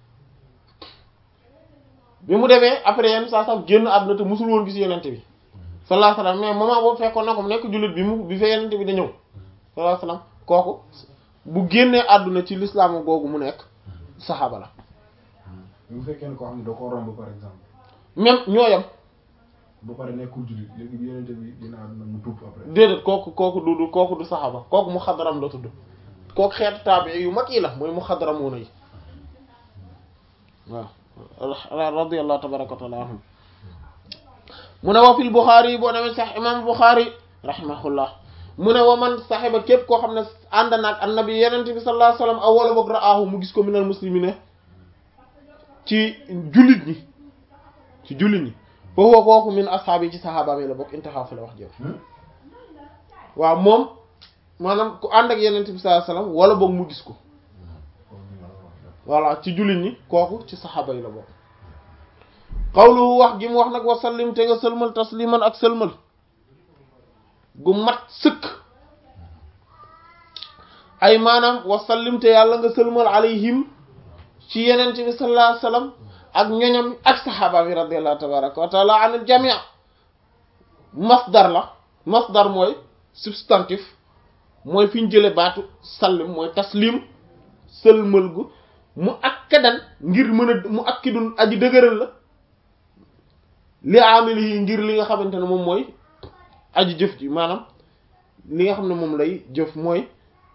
bi mu demee après yenn saa sax génn àdduna te musul woon gis yenent bi sallallahu alayhi wasallam mais moment boobu fekkoon na ko mu nekk jullit bi mu bi fa yenent bi da ñëw sallallahu alayhi wasallam kooku bu génnee àdduna ci lislaam googu mu nekk saxaaba la bu fekkee ne koo xam ne da koo romb par exemple même ñooyam ba pare nekkul jullit léegi bi yenente bi dina àdduna mu tuub après déedéet kooku kooku du du kooku du saxaaba kooku mu xadaram la tudd kooku xeetu taabi yu mag yi la mooy mu xadaramuuna yi waaw radiyallahu tabaraka wa taala anhum mu ne wa fil Buxaari yi boo demee sax imam Buxaari rahimahullah mu ne wa man saxiba képp koo xam ne ànd naag annabi yenente bi sallallahu alayhi wasallam aw wala boog raahu mu gis ko minal muslimine ci jullit ñi ci jullit ñi foofu kooku min asxaab yi ci saxaabaam yi la bokk intaxaa fa la wax jëf waaw moom maanaam ku ànd ak yenent bi sallallahu alayhi wasallam wala boog mu gis ko voilà ci jullit ñi kooku ci saxaaba yi la bokk xawluhu wax gi mu wax nag wa sallim te nga sëlmal tasliman ak sëlmal gu mat sëkk ay maanaam wa sallim te yàlla nga sëlmal alayhim ci yenent bi sallallahu alayhi wasallam ak ñoñam ak saxaaba bi radiyallahu tabaraka wa taala anil jamii masdar la masdar mooy substantif mooy fi ñu jële baatu sallim mooy taslim sëlmal gu mu akkadan ngir mën a mu akkidun aji dëgëral la li amili yi ngir li nga xamante ne moom mooy aji jëf ji maanaam li nga xam ne moom lay jëf mooy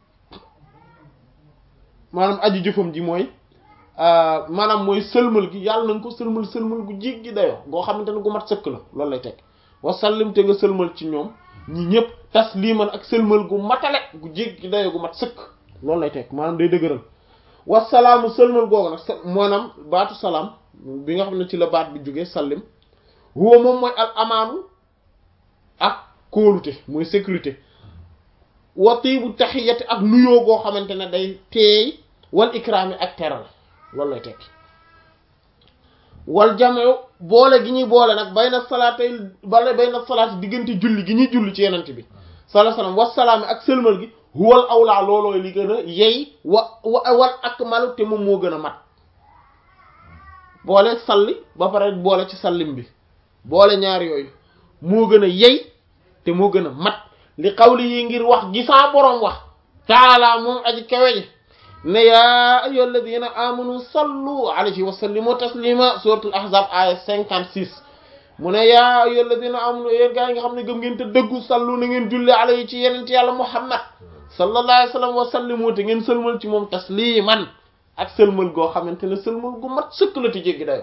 maanaam aji jëfam ji mooy maanaam mooy sëlmal gi yàlla nañ ko sëlmal sëlmal gu jig gi dayoo goo xamante ne gu mat sëkk la loolu lay teg wasallim te nga sëlmal ci ñoom ñi ñëpp tasliman ak sëlmal gu matale gu jig gi dayoo gu mat sëkk loolu lay teg maanaam day dëgëral wasalaamu sëlmal googu nag maanaam baatu salaam bi nga xam ne ci la baat bi jógee sallim huwa moom mooy al amaanu ak kóolute mooy sécurité wa tiibu taxiyati ak nuyoo goo xamante ne day teey wal ikraami ak teral loolu lay tekki wal jamew boole gi ñuy boole nag bay na salaatay bale bay na salaati diggante julli gi ñuy julli ci yenent bi sallallahu alayhi wasallam wasalaami ak sëlmal gi huwal awlaa loolooy li gën a yey wa wa wal akmalu te moom moo gën a mat boole salli ba pare boole ci sallim bi boole ñaar yooyu moo gën a yey te moo gën a mat li xawli yi ngir wax gisaa boroom wax taala moom aji kawe ji ne yaa ayyuhal ladina amanu sallu alayhi wa sallimu taslima suratul ahzab aya cinquante six mu ne yaa ayyuhal ladina amanu yéen gaa yi nga xam ne gëm ngeen te dëggu sallu na ngeen julli alayhi ci yenent yàlla muhammad sallallahu alayhi wa sallam wa sallimu te ngeen sëlmal ci moom tasliman ak sëlmal goo xamante ne sëlmal gu mat sëkk la te jéggi dayo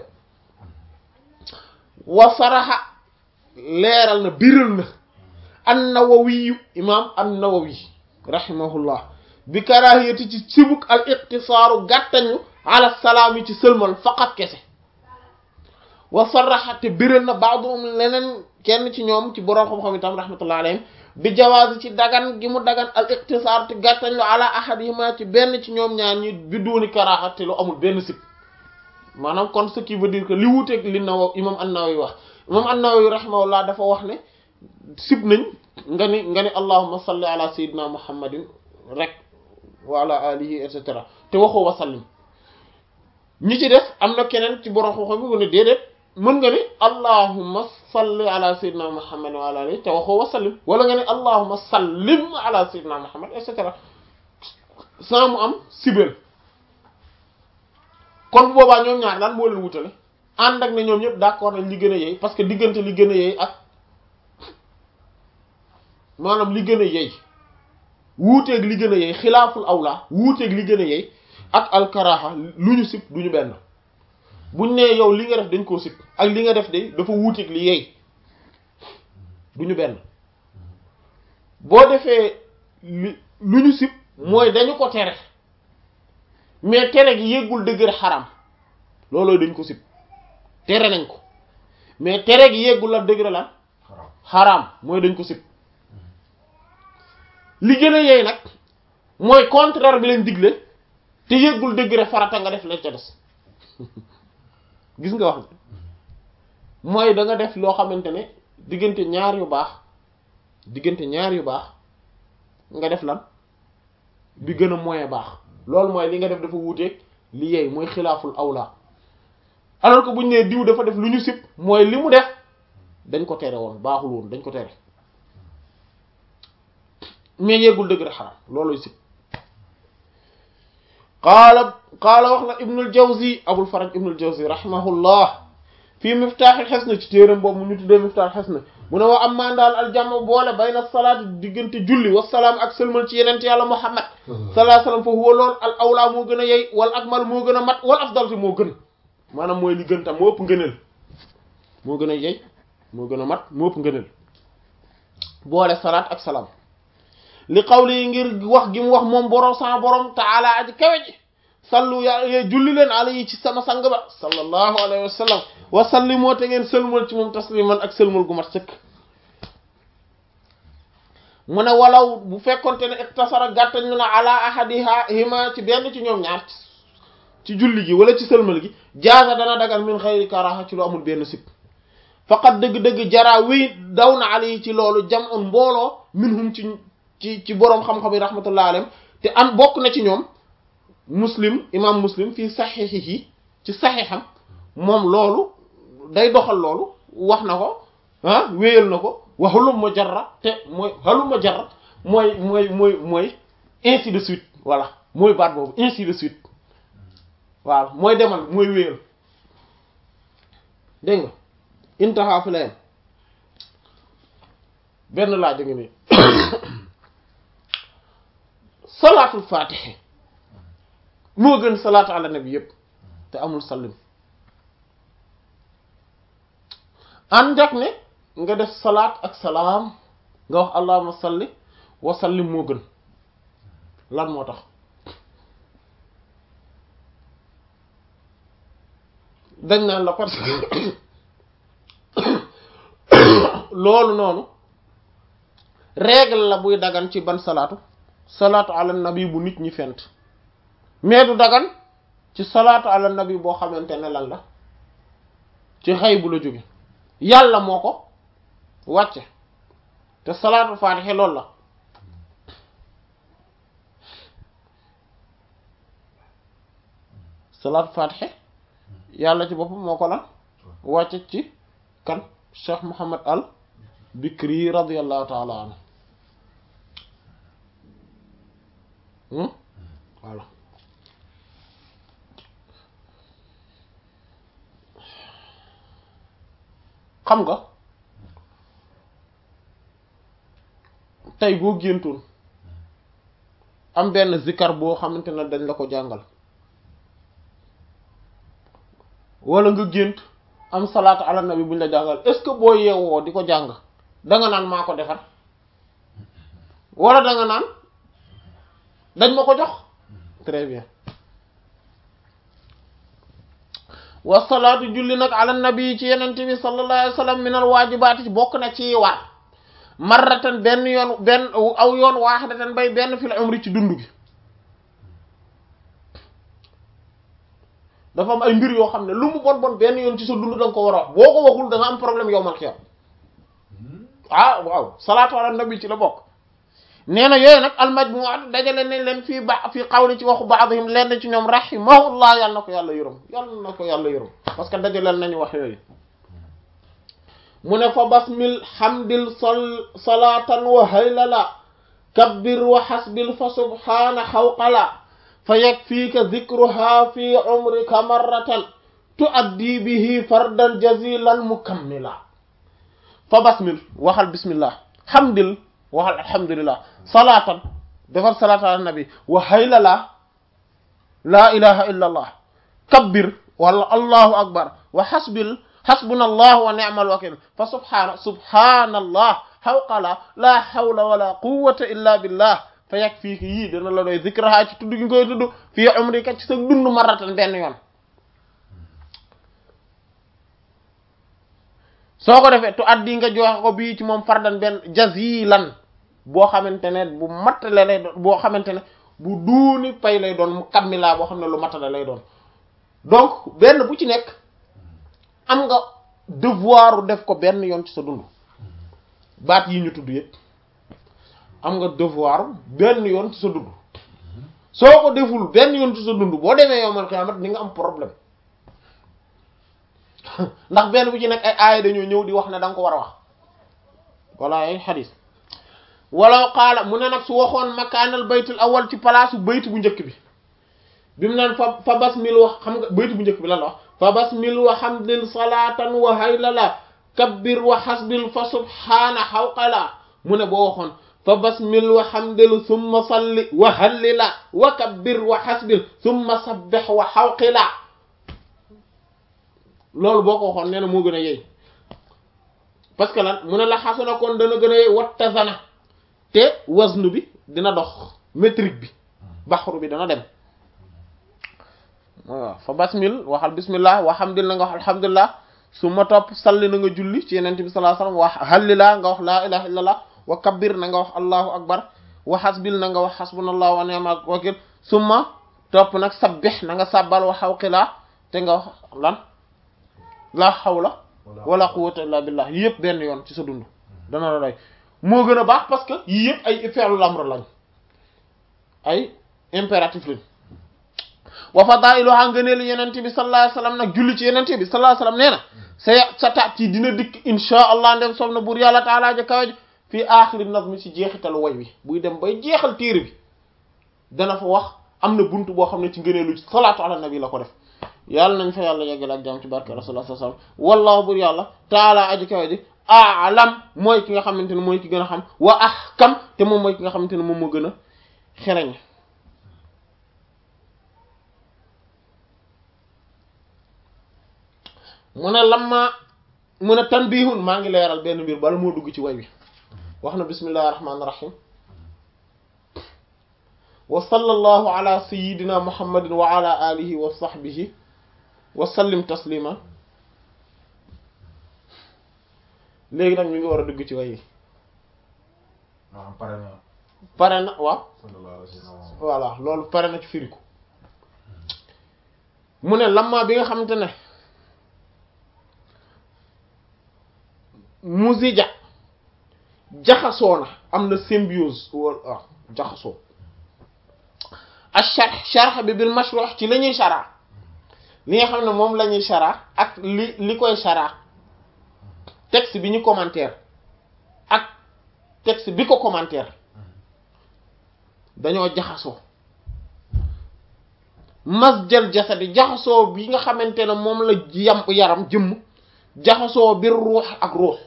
wa saraxa leeral na biral na an-Nawawi imam an-Nawawi rahimahullah bi karahiyati ci sibuk al iqtisaaru gàttañu ala salaam yi ci sëlmal faqat kese wa saraxa te biral na ba'dhum leneen kenn ci ñoom ci boroom xam-xam itam rahmatullah alayhim bi jawaaz ci dagan gi mu dagan al iqtisaar te gàttañu ala ahadihima ci benn ci ñoom ñaar ñi bi duuni karaha te lu amul benn sib maanaam kon ce qui veut dire que li wuuteeg li naw imam an-Nawawi wax imam an-Nawawi rahimahullah dafa wax ne sib nañ nga ni nga ni allahumma salli ala sayyidina muhammadin rek wa ala alihi et cetera te waxoo wa sallim ñi ci def am na keneen ci borom xam-xam bi mu ne déedéet mën nga ni allahumma salli ala sayyidina muhammadin wa ala alihi te waxoo wa sallim wala nga ni allahumma sallim ala sayyidina muhammad et cetera sans mu am sibel kon boobaa ñoom ñaar lan moo leen wutale ànd ak ne ñoom ñëpp d'accord nañ li gën a yey parce que diggante li gën a yey ak maanaam li gën a yey wuuteeg li gën a yey xilaaful awla wuuteeg li gën a yey ak alkaraha lu ñu sib du ñu benn buñ nee yow li nga def dañ koo sib ak li nga def de dafa wuuteeg li yey du ñu benn boo defee li lu ñu sib mooy dañu ko tere mais tere gi yéggul dëgër xaram loolooy dañ ko sib tere nañ ko mais tere gi yéggul la dëgër lan xaram mooy dañ ko sib li gën a yeey nag mooy contraire bi leen digle te yëggul degré farata nga def leen ca des gis nga wax mooy da nga def loo xamante ne diggante ñaar yu baax diggante ñaar yu baax nga def lan bi gën a moyen baax loolu mooy li nga def dafa wuuteeg li yeey mooy xilaaful awla alors que bu ñu nee diw dafa def lu ñu sib mooy li mu def dañ ko tere woon baaxul woon dañ ko tere mais yeggul dëgg rek xaram looluy sib qaala qaala wax na ibnul jawzi abul faraj ibnul jawzi rahimahullah fii miftaaxil xesna ci téeram boobu mu ñu tuddee miftaaxil xesna mu ne wa am maan daal aljama boole bayna salaati diggante julli wasalaam ak sëlmal ci yenent yàlla muhammad salaa sallam fa huwa lool al awla moo gën a yey wal akmal moo gën a mat wal afdal te moo gën maanaam mooy li gën tam moo ëpp ngëneel moo gën a yey moo gën a mat moo ëpp ngëneel boole salaat ak salaam li qawli ngir wax gi mu wax moom borom sama borom taala aji kawe ji sallu ya julli leen alayhi ci sama sang ba sallallahu alayhi wa sallam wa sallimoo te ngeen sëlmal ci moom tasliman ak sëlmal gu mat sëkk mu ne walaw bu fekkonte ne iktasara gàttañ lu na ala ahadiha hima ci benn ci ñoom ñaar ci julli gi wala ci sëlmal gi jaaza dana dagal min xayri karaha ci lu amul benn sib faqat dëgg-dëgg jaraa wéy daw na alayhi ci loolu jam un mbooloo minhum ci ci ci boroom xam-xam yi rahmatullah alayhim te am bokk na ci ñoom muslim imam muslim fii saxiixihi ci saxiixam moom loolu day doxal loolu wax na ko ah wéyal na ko wa halumma jarra te mooy halumma jarra mooy mooy mooy mooy ainsi de suite voilà mooy baat boobu ainsi de suite waaw mooy demal mooy wéyal dégg nga intaha fi la yem benn laaj nga nii salaatul faatihi moo gën salaatu ala nabi yépp te amul sallim ànd ak ne nga def salaat ak salaam nga wax allahumma salli wa sallim moo gën lan moo tax dañ naan la parce que loolu noonu règle la buy dagan ci ban salaatu salaatu ala nabi bu nit ñi fent mais du dagan ci salaatu ala nabi boo xamante ne lan la ci xëy bu la jóge yàlla moo ko wàcce te salaatu faatixe loolu la salaatu faatixe yàlla ci boppam moo ko lan wàcce ci kan cheikh Muhammad al Bikri radiyallahu taala anhu voilà xam nga tey boo géntoon am benn zikar boo xamante ne dañ la ko jàngal wala nga gént am salaatu ala nabi buñ la jàngal est-ce que boo yeewoo di ko jàng danga naan maa ko defar wala danga naan dañ ma ko jox très bien wa salaatu julli nag ala nabi ci yenente bi sallallahu alayhi wa sallam min al waajibaati ci bokk na ci war marratan benn yoon benn aw yoon waahidatan bay benn fil umri ci dund gi dafa am ay mbir yoo xam ne lu mu bon bon benn yoon ci sa dund da nga ko war a wax boo ko waxul da nga am problème yow mal xiyam ah waaw salaatu ala nabi ci la bokk nee na yooyu nag almajmuat dajale nañ leen fii ba fii xawli ci waxu baadihim lenn ci ñoom rahimahullah yàlla na ko yàlla yërëm yàlla na ko yàlla yërëm parce que dajaleel nañu wax yooyu mu ne fa basmil hamdil sol salaatan wa haylala kabbir wa hasbil fa subhana xawqala fa yakfiika dhikruha fi umrika marratan tuaddi bihi fardan jazilan mukammila fa basmil waxal bismillah hamdil waxal alhamdulillah salaatan defar salaatan ala nabi wa haylala laa ilaha illa allah kabbir wala allahu akbar wa hasbil hasbuna allah wa ni'mal wakil fa subhana subhanallah hawqala la hawla wala quwwata illa billah fa yakfiiki yii dana la doy zikraha ci tudd gi koy tudd fii umrika ci sa dund maratan benn yoon soo ko defee tu addi nga joxe ko bii ci moom fardan benn jazilan boo xamante ne bu mattale lay doon boo xamante ne bu duuni pay lay doon mu kammilaa boo xam ne lu mattale lay doon donc benn bu ci nekk am nga devoir def ko benn yoon ci sa dund baat yi ñu tudd yëpp am nga devoir benn yoon ci sa dund soo ko deful benn yoon ci sa dund boo demee yowmal xiyamat ni nga am problème ndax benn bu ci nekk ay aaya dañoo ñëw di wax ne da nga ko war a wax wala ay xadis walaw qaala mu ne nag su waxoon makaanal baytul awal ci palaasu bayt bu njëkk bi bi mu naan fa fa basmil wax xam nga bayt bu njëkk bi lan la wax fa basmil wa hamdil salatan wa haylala kabbir wa hasbil fa subhana hawqala mu ne boo waxoon fa basmil wa hamdil summa salli wa hallila wa kabbir wa hasbil summa sabbih wa hawqila loolu boo ko waxoon nee na moo gën a yey parce que lan mu ne la xasana kon dana gën a yey wattazana te waznu bi dina dox métrique bi baxru bi dana dem waaw fa basmil waxal bismillah wa hamdil na nga wax alhamdulillah su ma topp salli na nga julli ci yenente bi sallallahu alayhi wasallam wax hallila nga wax laa ilaha illallah wa kabbir na nga wax allahu akbar wa hasbil na nga wax hasbunallahu wa ni'mal wakil summa topp nag sabbih na nga sabbal wa hawqila te nga wax lan la hawla wala quwwata illa billah yii yëpp benn yoon ci sa dund dana la doy moo gën a baax parce que yii yëpp ay fi'lul amr lañ ay impératif lañ wa fadailuha ngëneelu yenente bi sallallahu alayhi wasallam nag julli ci yenente bi sallallahu alayhi wasallam nee na sa sa taat yi dina dikk insha allah ndem soob na buur yàlla taalaa ja kawe ji fii aaxiri nazmi ci jeexitalu way wi buy dem bay jeexal téere bi dana fa wax am na bunt boo xam ne ci ngëneelu salaatu ala nabi la ko def yàlla nañ fa yàlla yeggale ak jàmm ci barke rasulullah sallallahu alayhi wasallam wallahu buur yàlla taalaa aji kawe ji aalam mooy ki nga xamante ne mooy ki gën a xam wa ahkam te moom mooy ki nga xamante ne moom moo gën a xereñ mu ne lamma mu ne tanbihun maa ngi leeral benn mbir bala moo dugg ci way wi wax na bismillahir rahmanir rahim wa sallallahu ala sayyidina muhammadin wa ala alihi wa sahbihi wa sallim taslima léegi nag ñu ngi war a dugg ci way wi waaw pare na pare na waaw sallallahu alayhi wa sallam voilà loolu pare na ci firiku mu ne lamma bi nga xamante ne musija jaxasoo na am na symbiose wala ah jaxasoo ak sharh sharh bi bil mashruh ci la ñuy shara li nga xam ne moom la ñuy shara ak li li koy shara texte bi ñu commentaire ak texte bi ko commentaire dañoo jaxasoo masjal jasadi jaxasoo bi nga xamante ne moom la yam yaram jëmm jaxasoo bir ruux ak ruux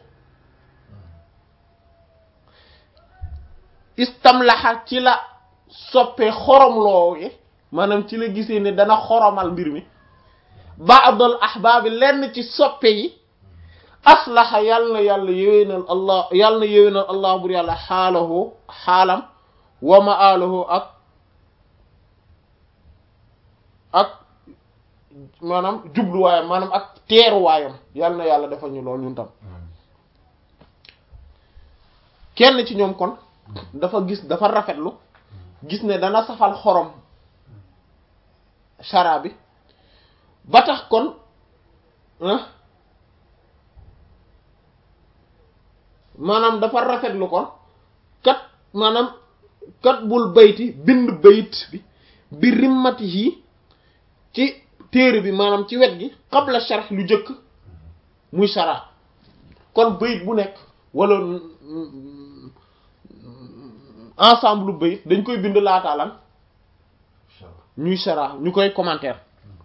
istamlaxa ci la soppee xoromloo yi maanaam ci la gisee ne dana xoromal mbir mi ba'dal ahbaabi lenn ci soppe yi aslaxa yàlla na yàlla yéwénal allah yàlla na yéwénal allah bur yàlla xaalahu xaalam wa ma'alahu ak ak maanaam jubluwaayam maanaam ak teeruwaayam yàlla na yàlla defal ñu lool ñun tam kenn ci ñoom kon dafa gis dafa rafetlu gis ne dana safal xorom chara bi ba tax kon maanaam dafa rafetlu kon kat maanaam kat bul bayti bind bayit bi bi rimmati yi ci téere bi maanaam ci wet gi qabla sharh lu jëkk muy chara kon bayit bu nekk wala ensemble lu bayit dañ koy bind laataa lan ñuy chara ñu koy commentaire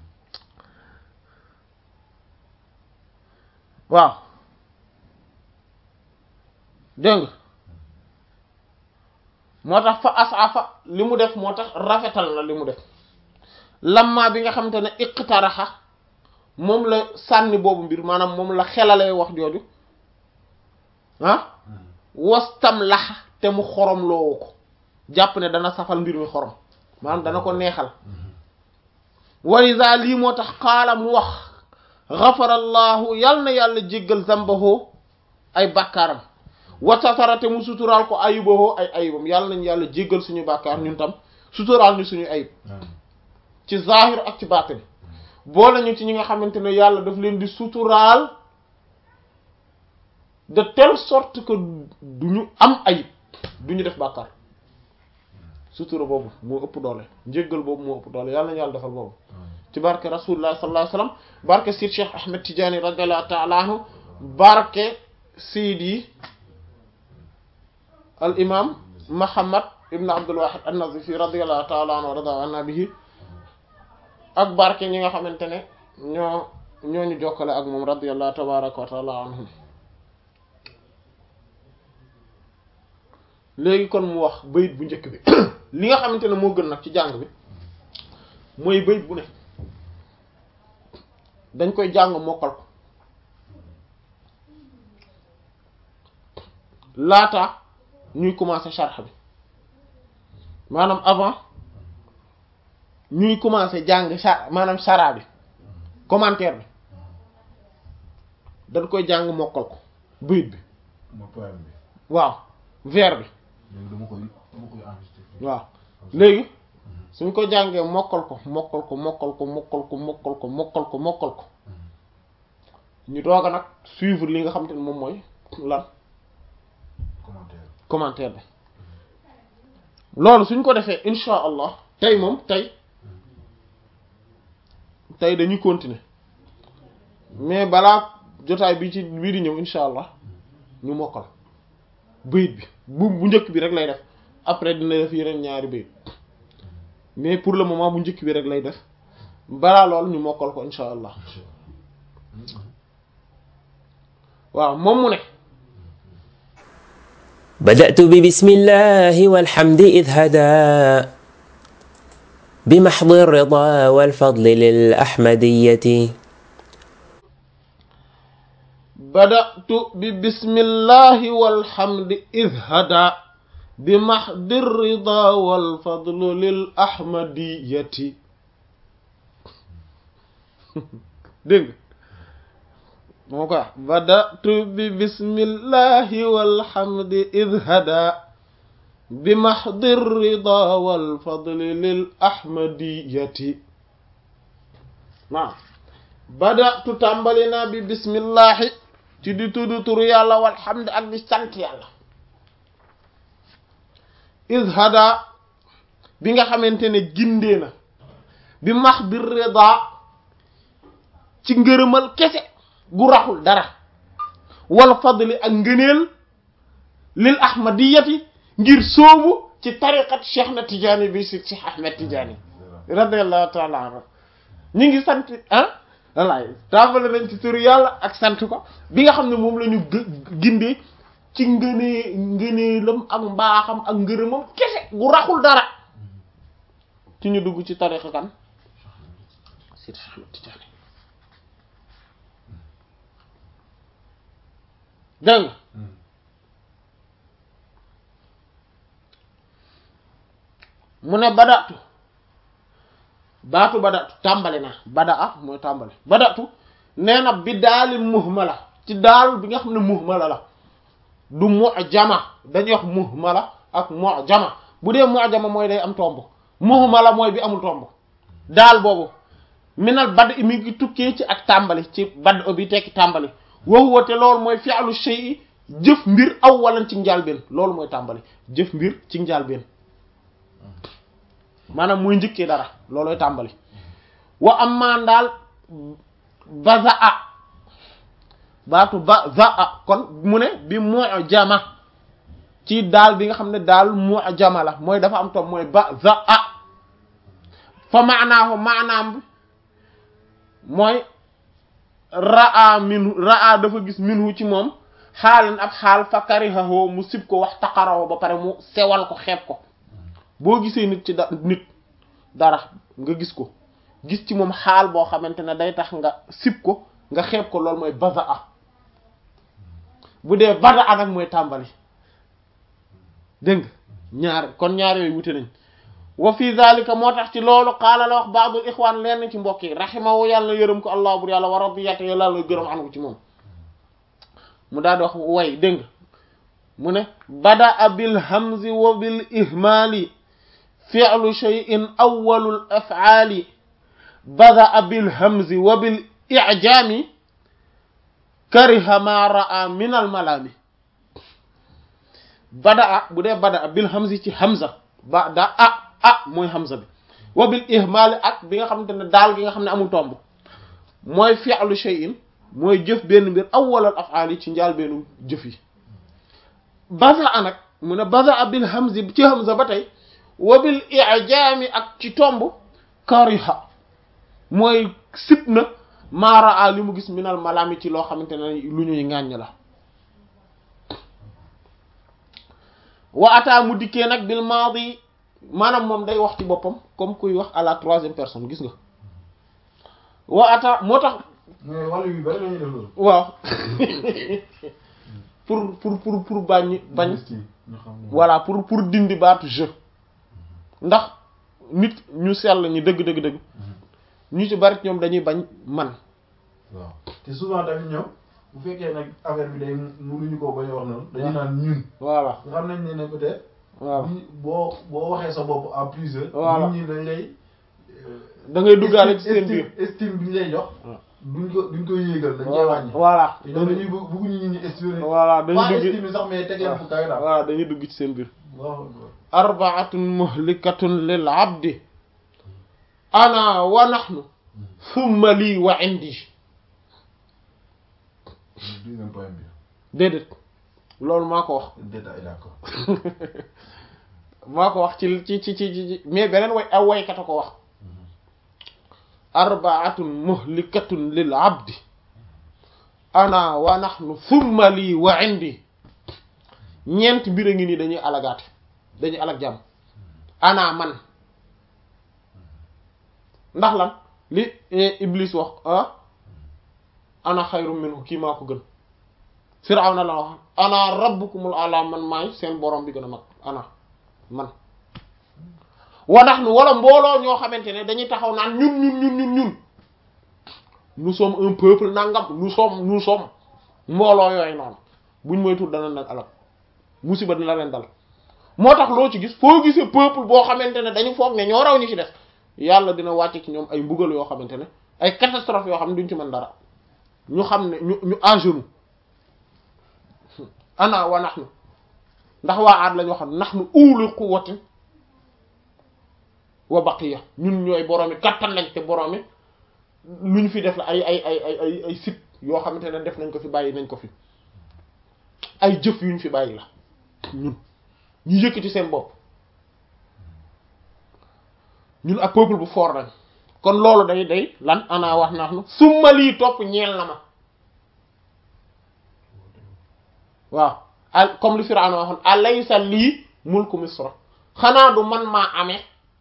waaw dégg nga moo tax fa asafa li mu def moo tax rafetal na li mu def lamma bi nga xamante ne iqtaraxa moom la sànni boobu mbir maanaam moom la xelalee wax jooju ah wastam laxa te mu xorom loowu ko jàpp ne dana safal mbir mi xorom maanaam dana ko neexal walisa lii moo tax xaala mu wax xafarallahu yal na yàlla jéggal zambahu ay bàkkaaram wasatara te mu suturaal ko ayiboo ay ayibam yàlla nañ yàlla jéggal suñu bàkkaar ñun tam suturaal ñu suñu ayib ci zahir ak ci baatin boole ñu ci ñi nga xamante ne yàlla daf leen di suturaal de telle sorte que du ñu am ayib du ñu def bàkkaar sutura boobu moo ëpp doole njéggal boobu moo ëpp doole yàlla nañu yàlla defal boobu ci barke rasulullah sallallahu alayhi wasallam barke Sir Cheikh Ahmed Tidiane radiyallahu ta'ala anhu barke Seydi al imam Muhammad ibn Abdul Wahid an-Nazifi radiyallahu ta'ala anhu wa rada anna bihi ak barke ñi nga xamante ne ñoo ñoo ñu jokkale ak moom radiyallahu tabaraka wa ta'ala anhum léegi kon mu wax bayit bu njëkk bi li nga xamante ne moo gën nag ci jàng bi mooy bayit bu ne dañ koy jàng mokkal ko laata ñuy commencer sharh bi maanaam avant ñuy commencer jàng sha maanaam shara bi commentaire bi dañ koy jàng mokkal ko bayit bi ma poème bi waaw vers bi léegi dama koy dama koy enregistré waaw léegi suñ ko jàngee mokkal ko mokkal ko mokkal ko mokkal ko mokkal ko mokkal ko mokkal ko ñu doog a nag suivre li nga xam te ne moom mooy lan commentaire commentaire bi loolu suñ ko defee insha allah tey moom tey tey dañuy continuer mais balaa jotaay bi ci bii di ñëw insha allah ñu mokkal bayit bi bu bu njëkk bi rek lay def après dina def yeneen ñaari bayit mais pour le moment bu njëkk bi rek lay def balaa loolu ñu mokkal ko insha allah waaw moom mu ne بدأت ببسم الله والحمد إذ هدى بمحض الرضا والفضل للأحمدية بدأت ببسم الله والحمد إذ هدى بمحض الرضا والفضل للأحمدية dégg moo ko wax badatu bi bismillahi walhamdi id hada bi mahdi rida walfadli lil ahmadiyati waaw badatu tàmbali naa bi bismillahi ci di tudd turu yàlla walhamdi ak di sant yàlla id hada bi nga xamante ne gindee na bi mahdi rida ci ngërëmal kese gu raxul dara wal fadli ak ngëneel lil ahmadiyati ngir soobu ci tariqat cheikh na tijaani bi si cheikh ahmed tijaani radiallahu taala anhu ñi ngi sant ah wallaay tàmbale nañ ci turu yàlla ak sant ko bi nga xam ne moom la ñu gindee ci ngënee ngëneelam ak mbaaxam ak ngërëmam kese gu raxul dara ci ñu dugg ci tariqa kan si cheikh ahmed tijaani dégg nga mu ne badatu baatu badatu tàmbali na bada a mooy tàmbali badatu nee na bi daali muhmala ci daal bi nga xam ne muhmala la du mu'jama dañuy wax muhmala ak mu'jama bu dee mu'jama mooy day am tomb muhmala mooy bi amul tomb daal boobu minal bad mi ngi tukkee ci ak tàmbali ci bad o bi tekki tàmbali waxuwa te loolu mooy fi'lu shay'i jëf mbir aw walan ci njàlbeen loolu mooy tàmbali jëf mbir ci njàlbeen maanaam mooy njëkkee dara loolooy tàmbali wa ammaan daal bazaa baatu bazaa kon mu ne bi mu'jama ci daal bi nga xam ne daal mu'jama la mooy dafa am tom mooy bazaa fa maanaahu maanaam bi mooy raa minhu raa dafa gis minhu ci moom xaalan ab xaal fa karihahu mu sib ko wax taqarahu ba pare mu sewal ko xeeb ko boo gisee nit ci da nit dara nga gis ko gis ci moom xaal boo xamante ne day tax nga sib ko nga xeeb ko loolu mooy bazaa bu dee badaa nag mooy tàmbali dégg nga ñaar kon ñaar yooyu wute nañ wa fi zalika moo tax ci loolu qaala la wax baadul ixwaan lenn ci mbokk yi raximahu yàlla yërëm ko allah bur yàlla wa radiyata yàlla la gërëm anu ci moom mu daal di wax way dégg nga mu ne bada bil hamzi wa bil ihmaali fi'lu shay'in awwalul af'aali bada bil hamzi wa bil i'jaami kariha ma ra'a min al malaami bada bu dee bada bil hamzi ci hamza bada a a mooy hamza bi wa bil ihmaali ak bi nga xamante ne daal gi nga xam ne amul tomb mooy fi'lu shay'in mooy jëf benn mbir awwalal af'aal yi ci njaal bennu jëf yi baza nag mu ne baza bil hamzi ci hamza ba tey wa bil i'jaami ak ci tomb kariha mooy sib na maaraa li mu gis minal malaami ci loo xamante ne lu ñuy ŋàññ la wa ataa mu dikkee nag bil maadi maanaam moom day wax ci boppam comme kuy wax à la troisième personne gis nga wa ataa moo tax mais wàllu yu bari lañuy def loolu. waaw pour pour pour pour bañ bañ ñu xam ne. voilà pour pour dindi baatu jeu ndax nit ñu sell ñi dëgg dëgg dëgg ñu ci bari ñoom dañuy bañ man waaw te souvent tamit ñoom bu fekkee nag affaire bi day mënuñu koo bañ a wax noonu dañu naan ñun. voilà nga xam nañ ne ne peut-être. waaw ñi- boo boo waxee sa bopp en plusieurs. Voilà. nit ñi dañ lay. da ngay duggaale ci seen estime biir estime bi ñu lay jox. waaw. duñ ko duñ ko yéegal dañ koy wàññi. voilà te ñoom dañuy bëgg bëgguñu nit ñi estimer. voilà pas dañuy dugg estime sax mais tegeel fu kawe daal. voilà dañuy dugg ci seen biir waaw arbaatun muhlikatun lil abdi ana wa nahnu thumma lii wa indi deuxième point bi. déedéet loolu maa ko wax détail d'accord. maa ko wax ci ci ci ci ci mais beneen way aw waykat a ko wax arbaatun muhlikatun lil abdi ana wa nahnu thumma lii wa indi ñeent mbir a ngi nii dañuy alagaate dañuy alag jàmm ana man ndax lan li eh, iblis wax ah ana xayru minhu kii maa ko gën firawna la wax ana rabbukumul ala man maay seen borom bi gën a mag ana man wanax nu wala mbooloo ñoo xamante ne dañuy taxaw naan ñun ñun ñun ñun ñun nous sommes un peuple nangam nous sommes nous sommes mbooloo yooyu noonu buñ moytu dana leen alal musiba dina leen dal moo tax loo ci gis foo gisee peuple boo xamante ne dañu foog ne ñoo raw ñu ci def yàlla dina wàcce ci ñoom ay mbugal yoo xamante ne ay catastrophe yoo xam ne duñ ci mën dara ñu xam ne ñu ñu à genoux ana wa nahnu ndax waa aad la ñu waxoon nahnu ulu quwwatin wa baqiya ñun ñooy boroomi kattan lañ te boroomi lu ñu fi def la ay ay ay ay ay ay sit yoo xamante ne def nañ ko fi bàyyi nañ ko fi ay jëf yu ñu fi bàyyi la ñun ñu yëkkati seen bopp ñun ak peuple bu fort lañ kon loolu day day lan ana wax nahnu summa lii topp ñeel na ma waaw al comme li Firawna waxoon alaysa lii mulku misra xanaa du man maa amee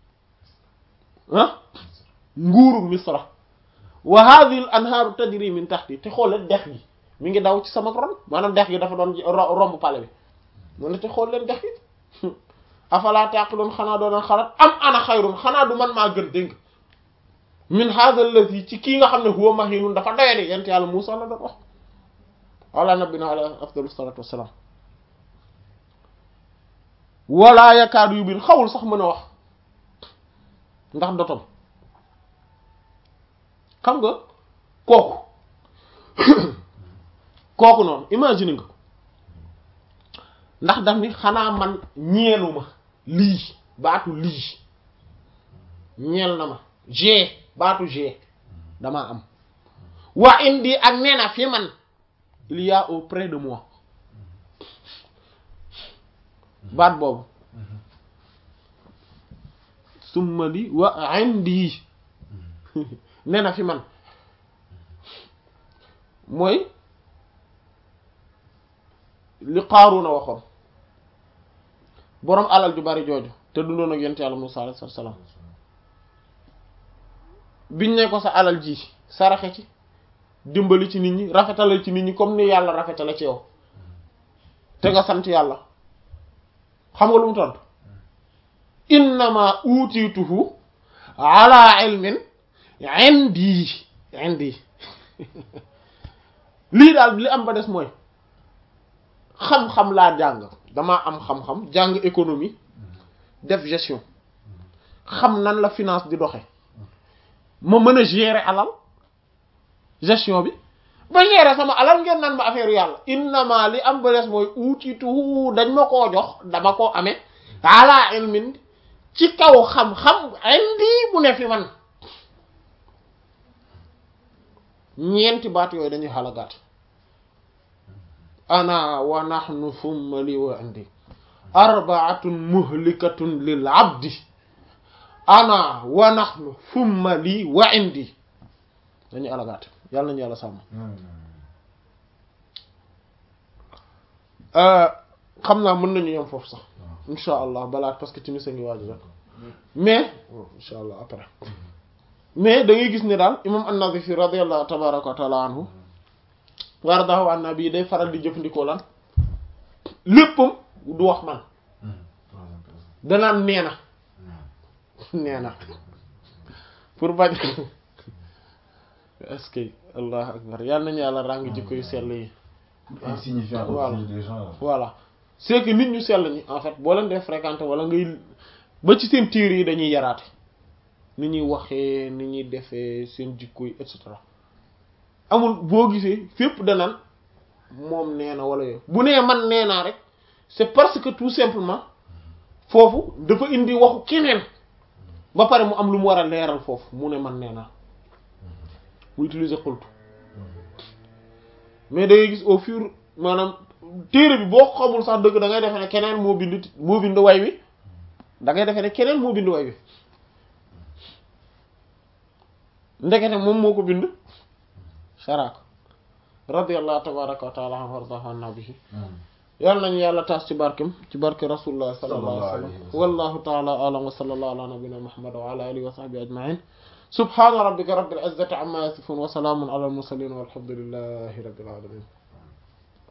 ah nguuru misra wa hadhihi al anhaaru tajri min tahti te xool dex gi mi ngi daw ci sama ron maanaam dex gi dafa doon ro- romb pale bi mu ne te xool leen dex gi afala taqilun xanaa doon xalaat am ana xayrun xanaa du man maa gën dégg min hadha allazi ci kii nga xam ne huwa mahinun dafa doyadi yent yàlla Muusaa la doon wax ala nabina ala afdalu salatu wassalam wala yakaadu yu biin xawul sax mën a wax ndax dotom xam nga kooku kooku noonu imagine nga ko ndax daf ni xanaa man ñeeluma lii baatu lii ñeel na ma g baatu g damaa am waa indi ak nee na fi man il y a auprès de moi baat boobu summa li wa indi nee na fi man mooy li Qaaruna waxoon boroom alal ju bari jooju te dundoon ak yonent Yàlla Muusaa alayhi salaam biñ ne ko sa alal ji saraxe ci dimbali ci nit ñi rafetale ci nit ñi comme ni yàlla rafetale ci yow te nga sant yàlla xam nga lu mu tontu innama utiituhu ala ilmin indi indi lii daal li am ba des mooy xam-xam laa jàng damaa am xam-xam jàng économie def gestion xam nan la finance di doxe ma mën a gérer alal gestion bi ba gérer sama alal ngeen nan ma affaire yàlla innama li am ba des mooy uutitu dañ ma koo jox dama koo amee ala ilmin ci kaw xam-xam indi bu ne fi man ñeenti baat yooyu dañuy xalagaat ana wa nahnu thumma li wa indi arbaatun muhlikatun lil abdi ana wa nahnu thumma li wa indi dañuy alagaat yàlla nañu yàlla sàmm xam naa mën nañu yem foofu sax insha allah balaa parce que timis a ngi waaju rek mais insha allah après mais da ngay gis ne daal imam an-Nawawi radiyallahu tabaraka wa taala anhu waradahu an nabi day faral di jëfandikoo lan léppam du wax man danaan nee na nee na pour bañ est-ce que allah akbar yàlla nañu yàlla ràng jikko yu sell yi insignifiant Voilà. au des gens là. voilà c'est que nit ñu sell ñi en fait boo leen dee fréquenter wala ngay ba ci seen téere yi dañuy yaraate ni ñuy waxee ni ñuy defee seen jikko yi et cetera amul boo gisee fépp danaan moom nee na wala yooyu bu nee man nee naa rek c'est parce que tout simplement foofu dafa indi waxu keneen ba pare mu am lu mu war a leeral foofu mu ne man nee naa mu utiliser xultu mais da ngay gis au fur maanaam téere bi boo xamul sax dëgg da ngay defee ne keneen moo bind moo bind way wi da ngay defee ne keneen moo bind way wi ndekete moom moo ko bind sharaak radiyallahu tabaraka wa taala anhu wardahu anna bihi yàlla nañu yàlla taas ci barkem ci barke rasulullah sallallahu alayhi wa sallam wallahu taala alam wa sallallahu ala nabina muhammad wa ala alihi wa sahbihi ajma'in subhana rabbika rabbil izzati amma yasifun wa salamun ala al mursalin walhamdulillahi rabbil alamin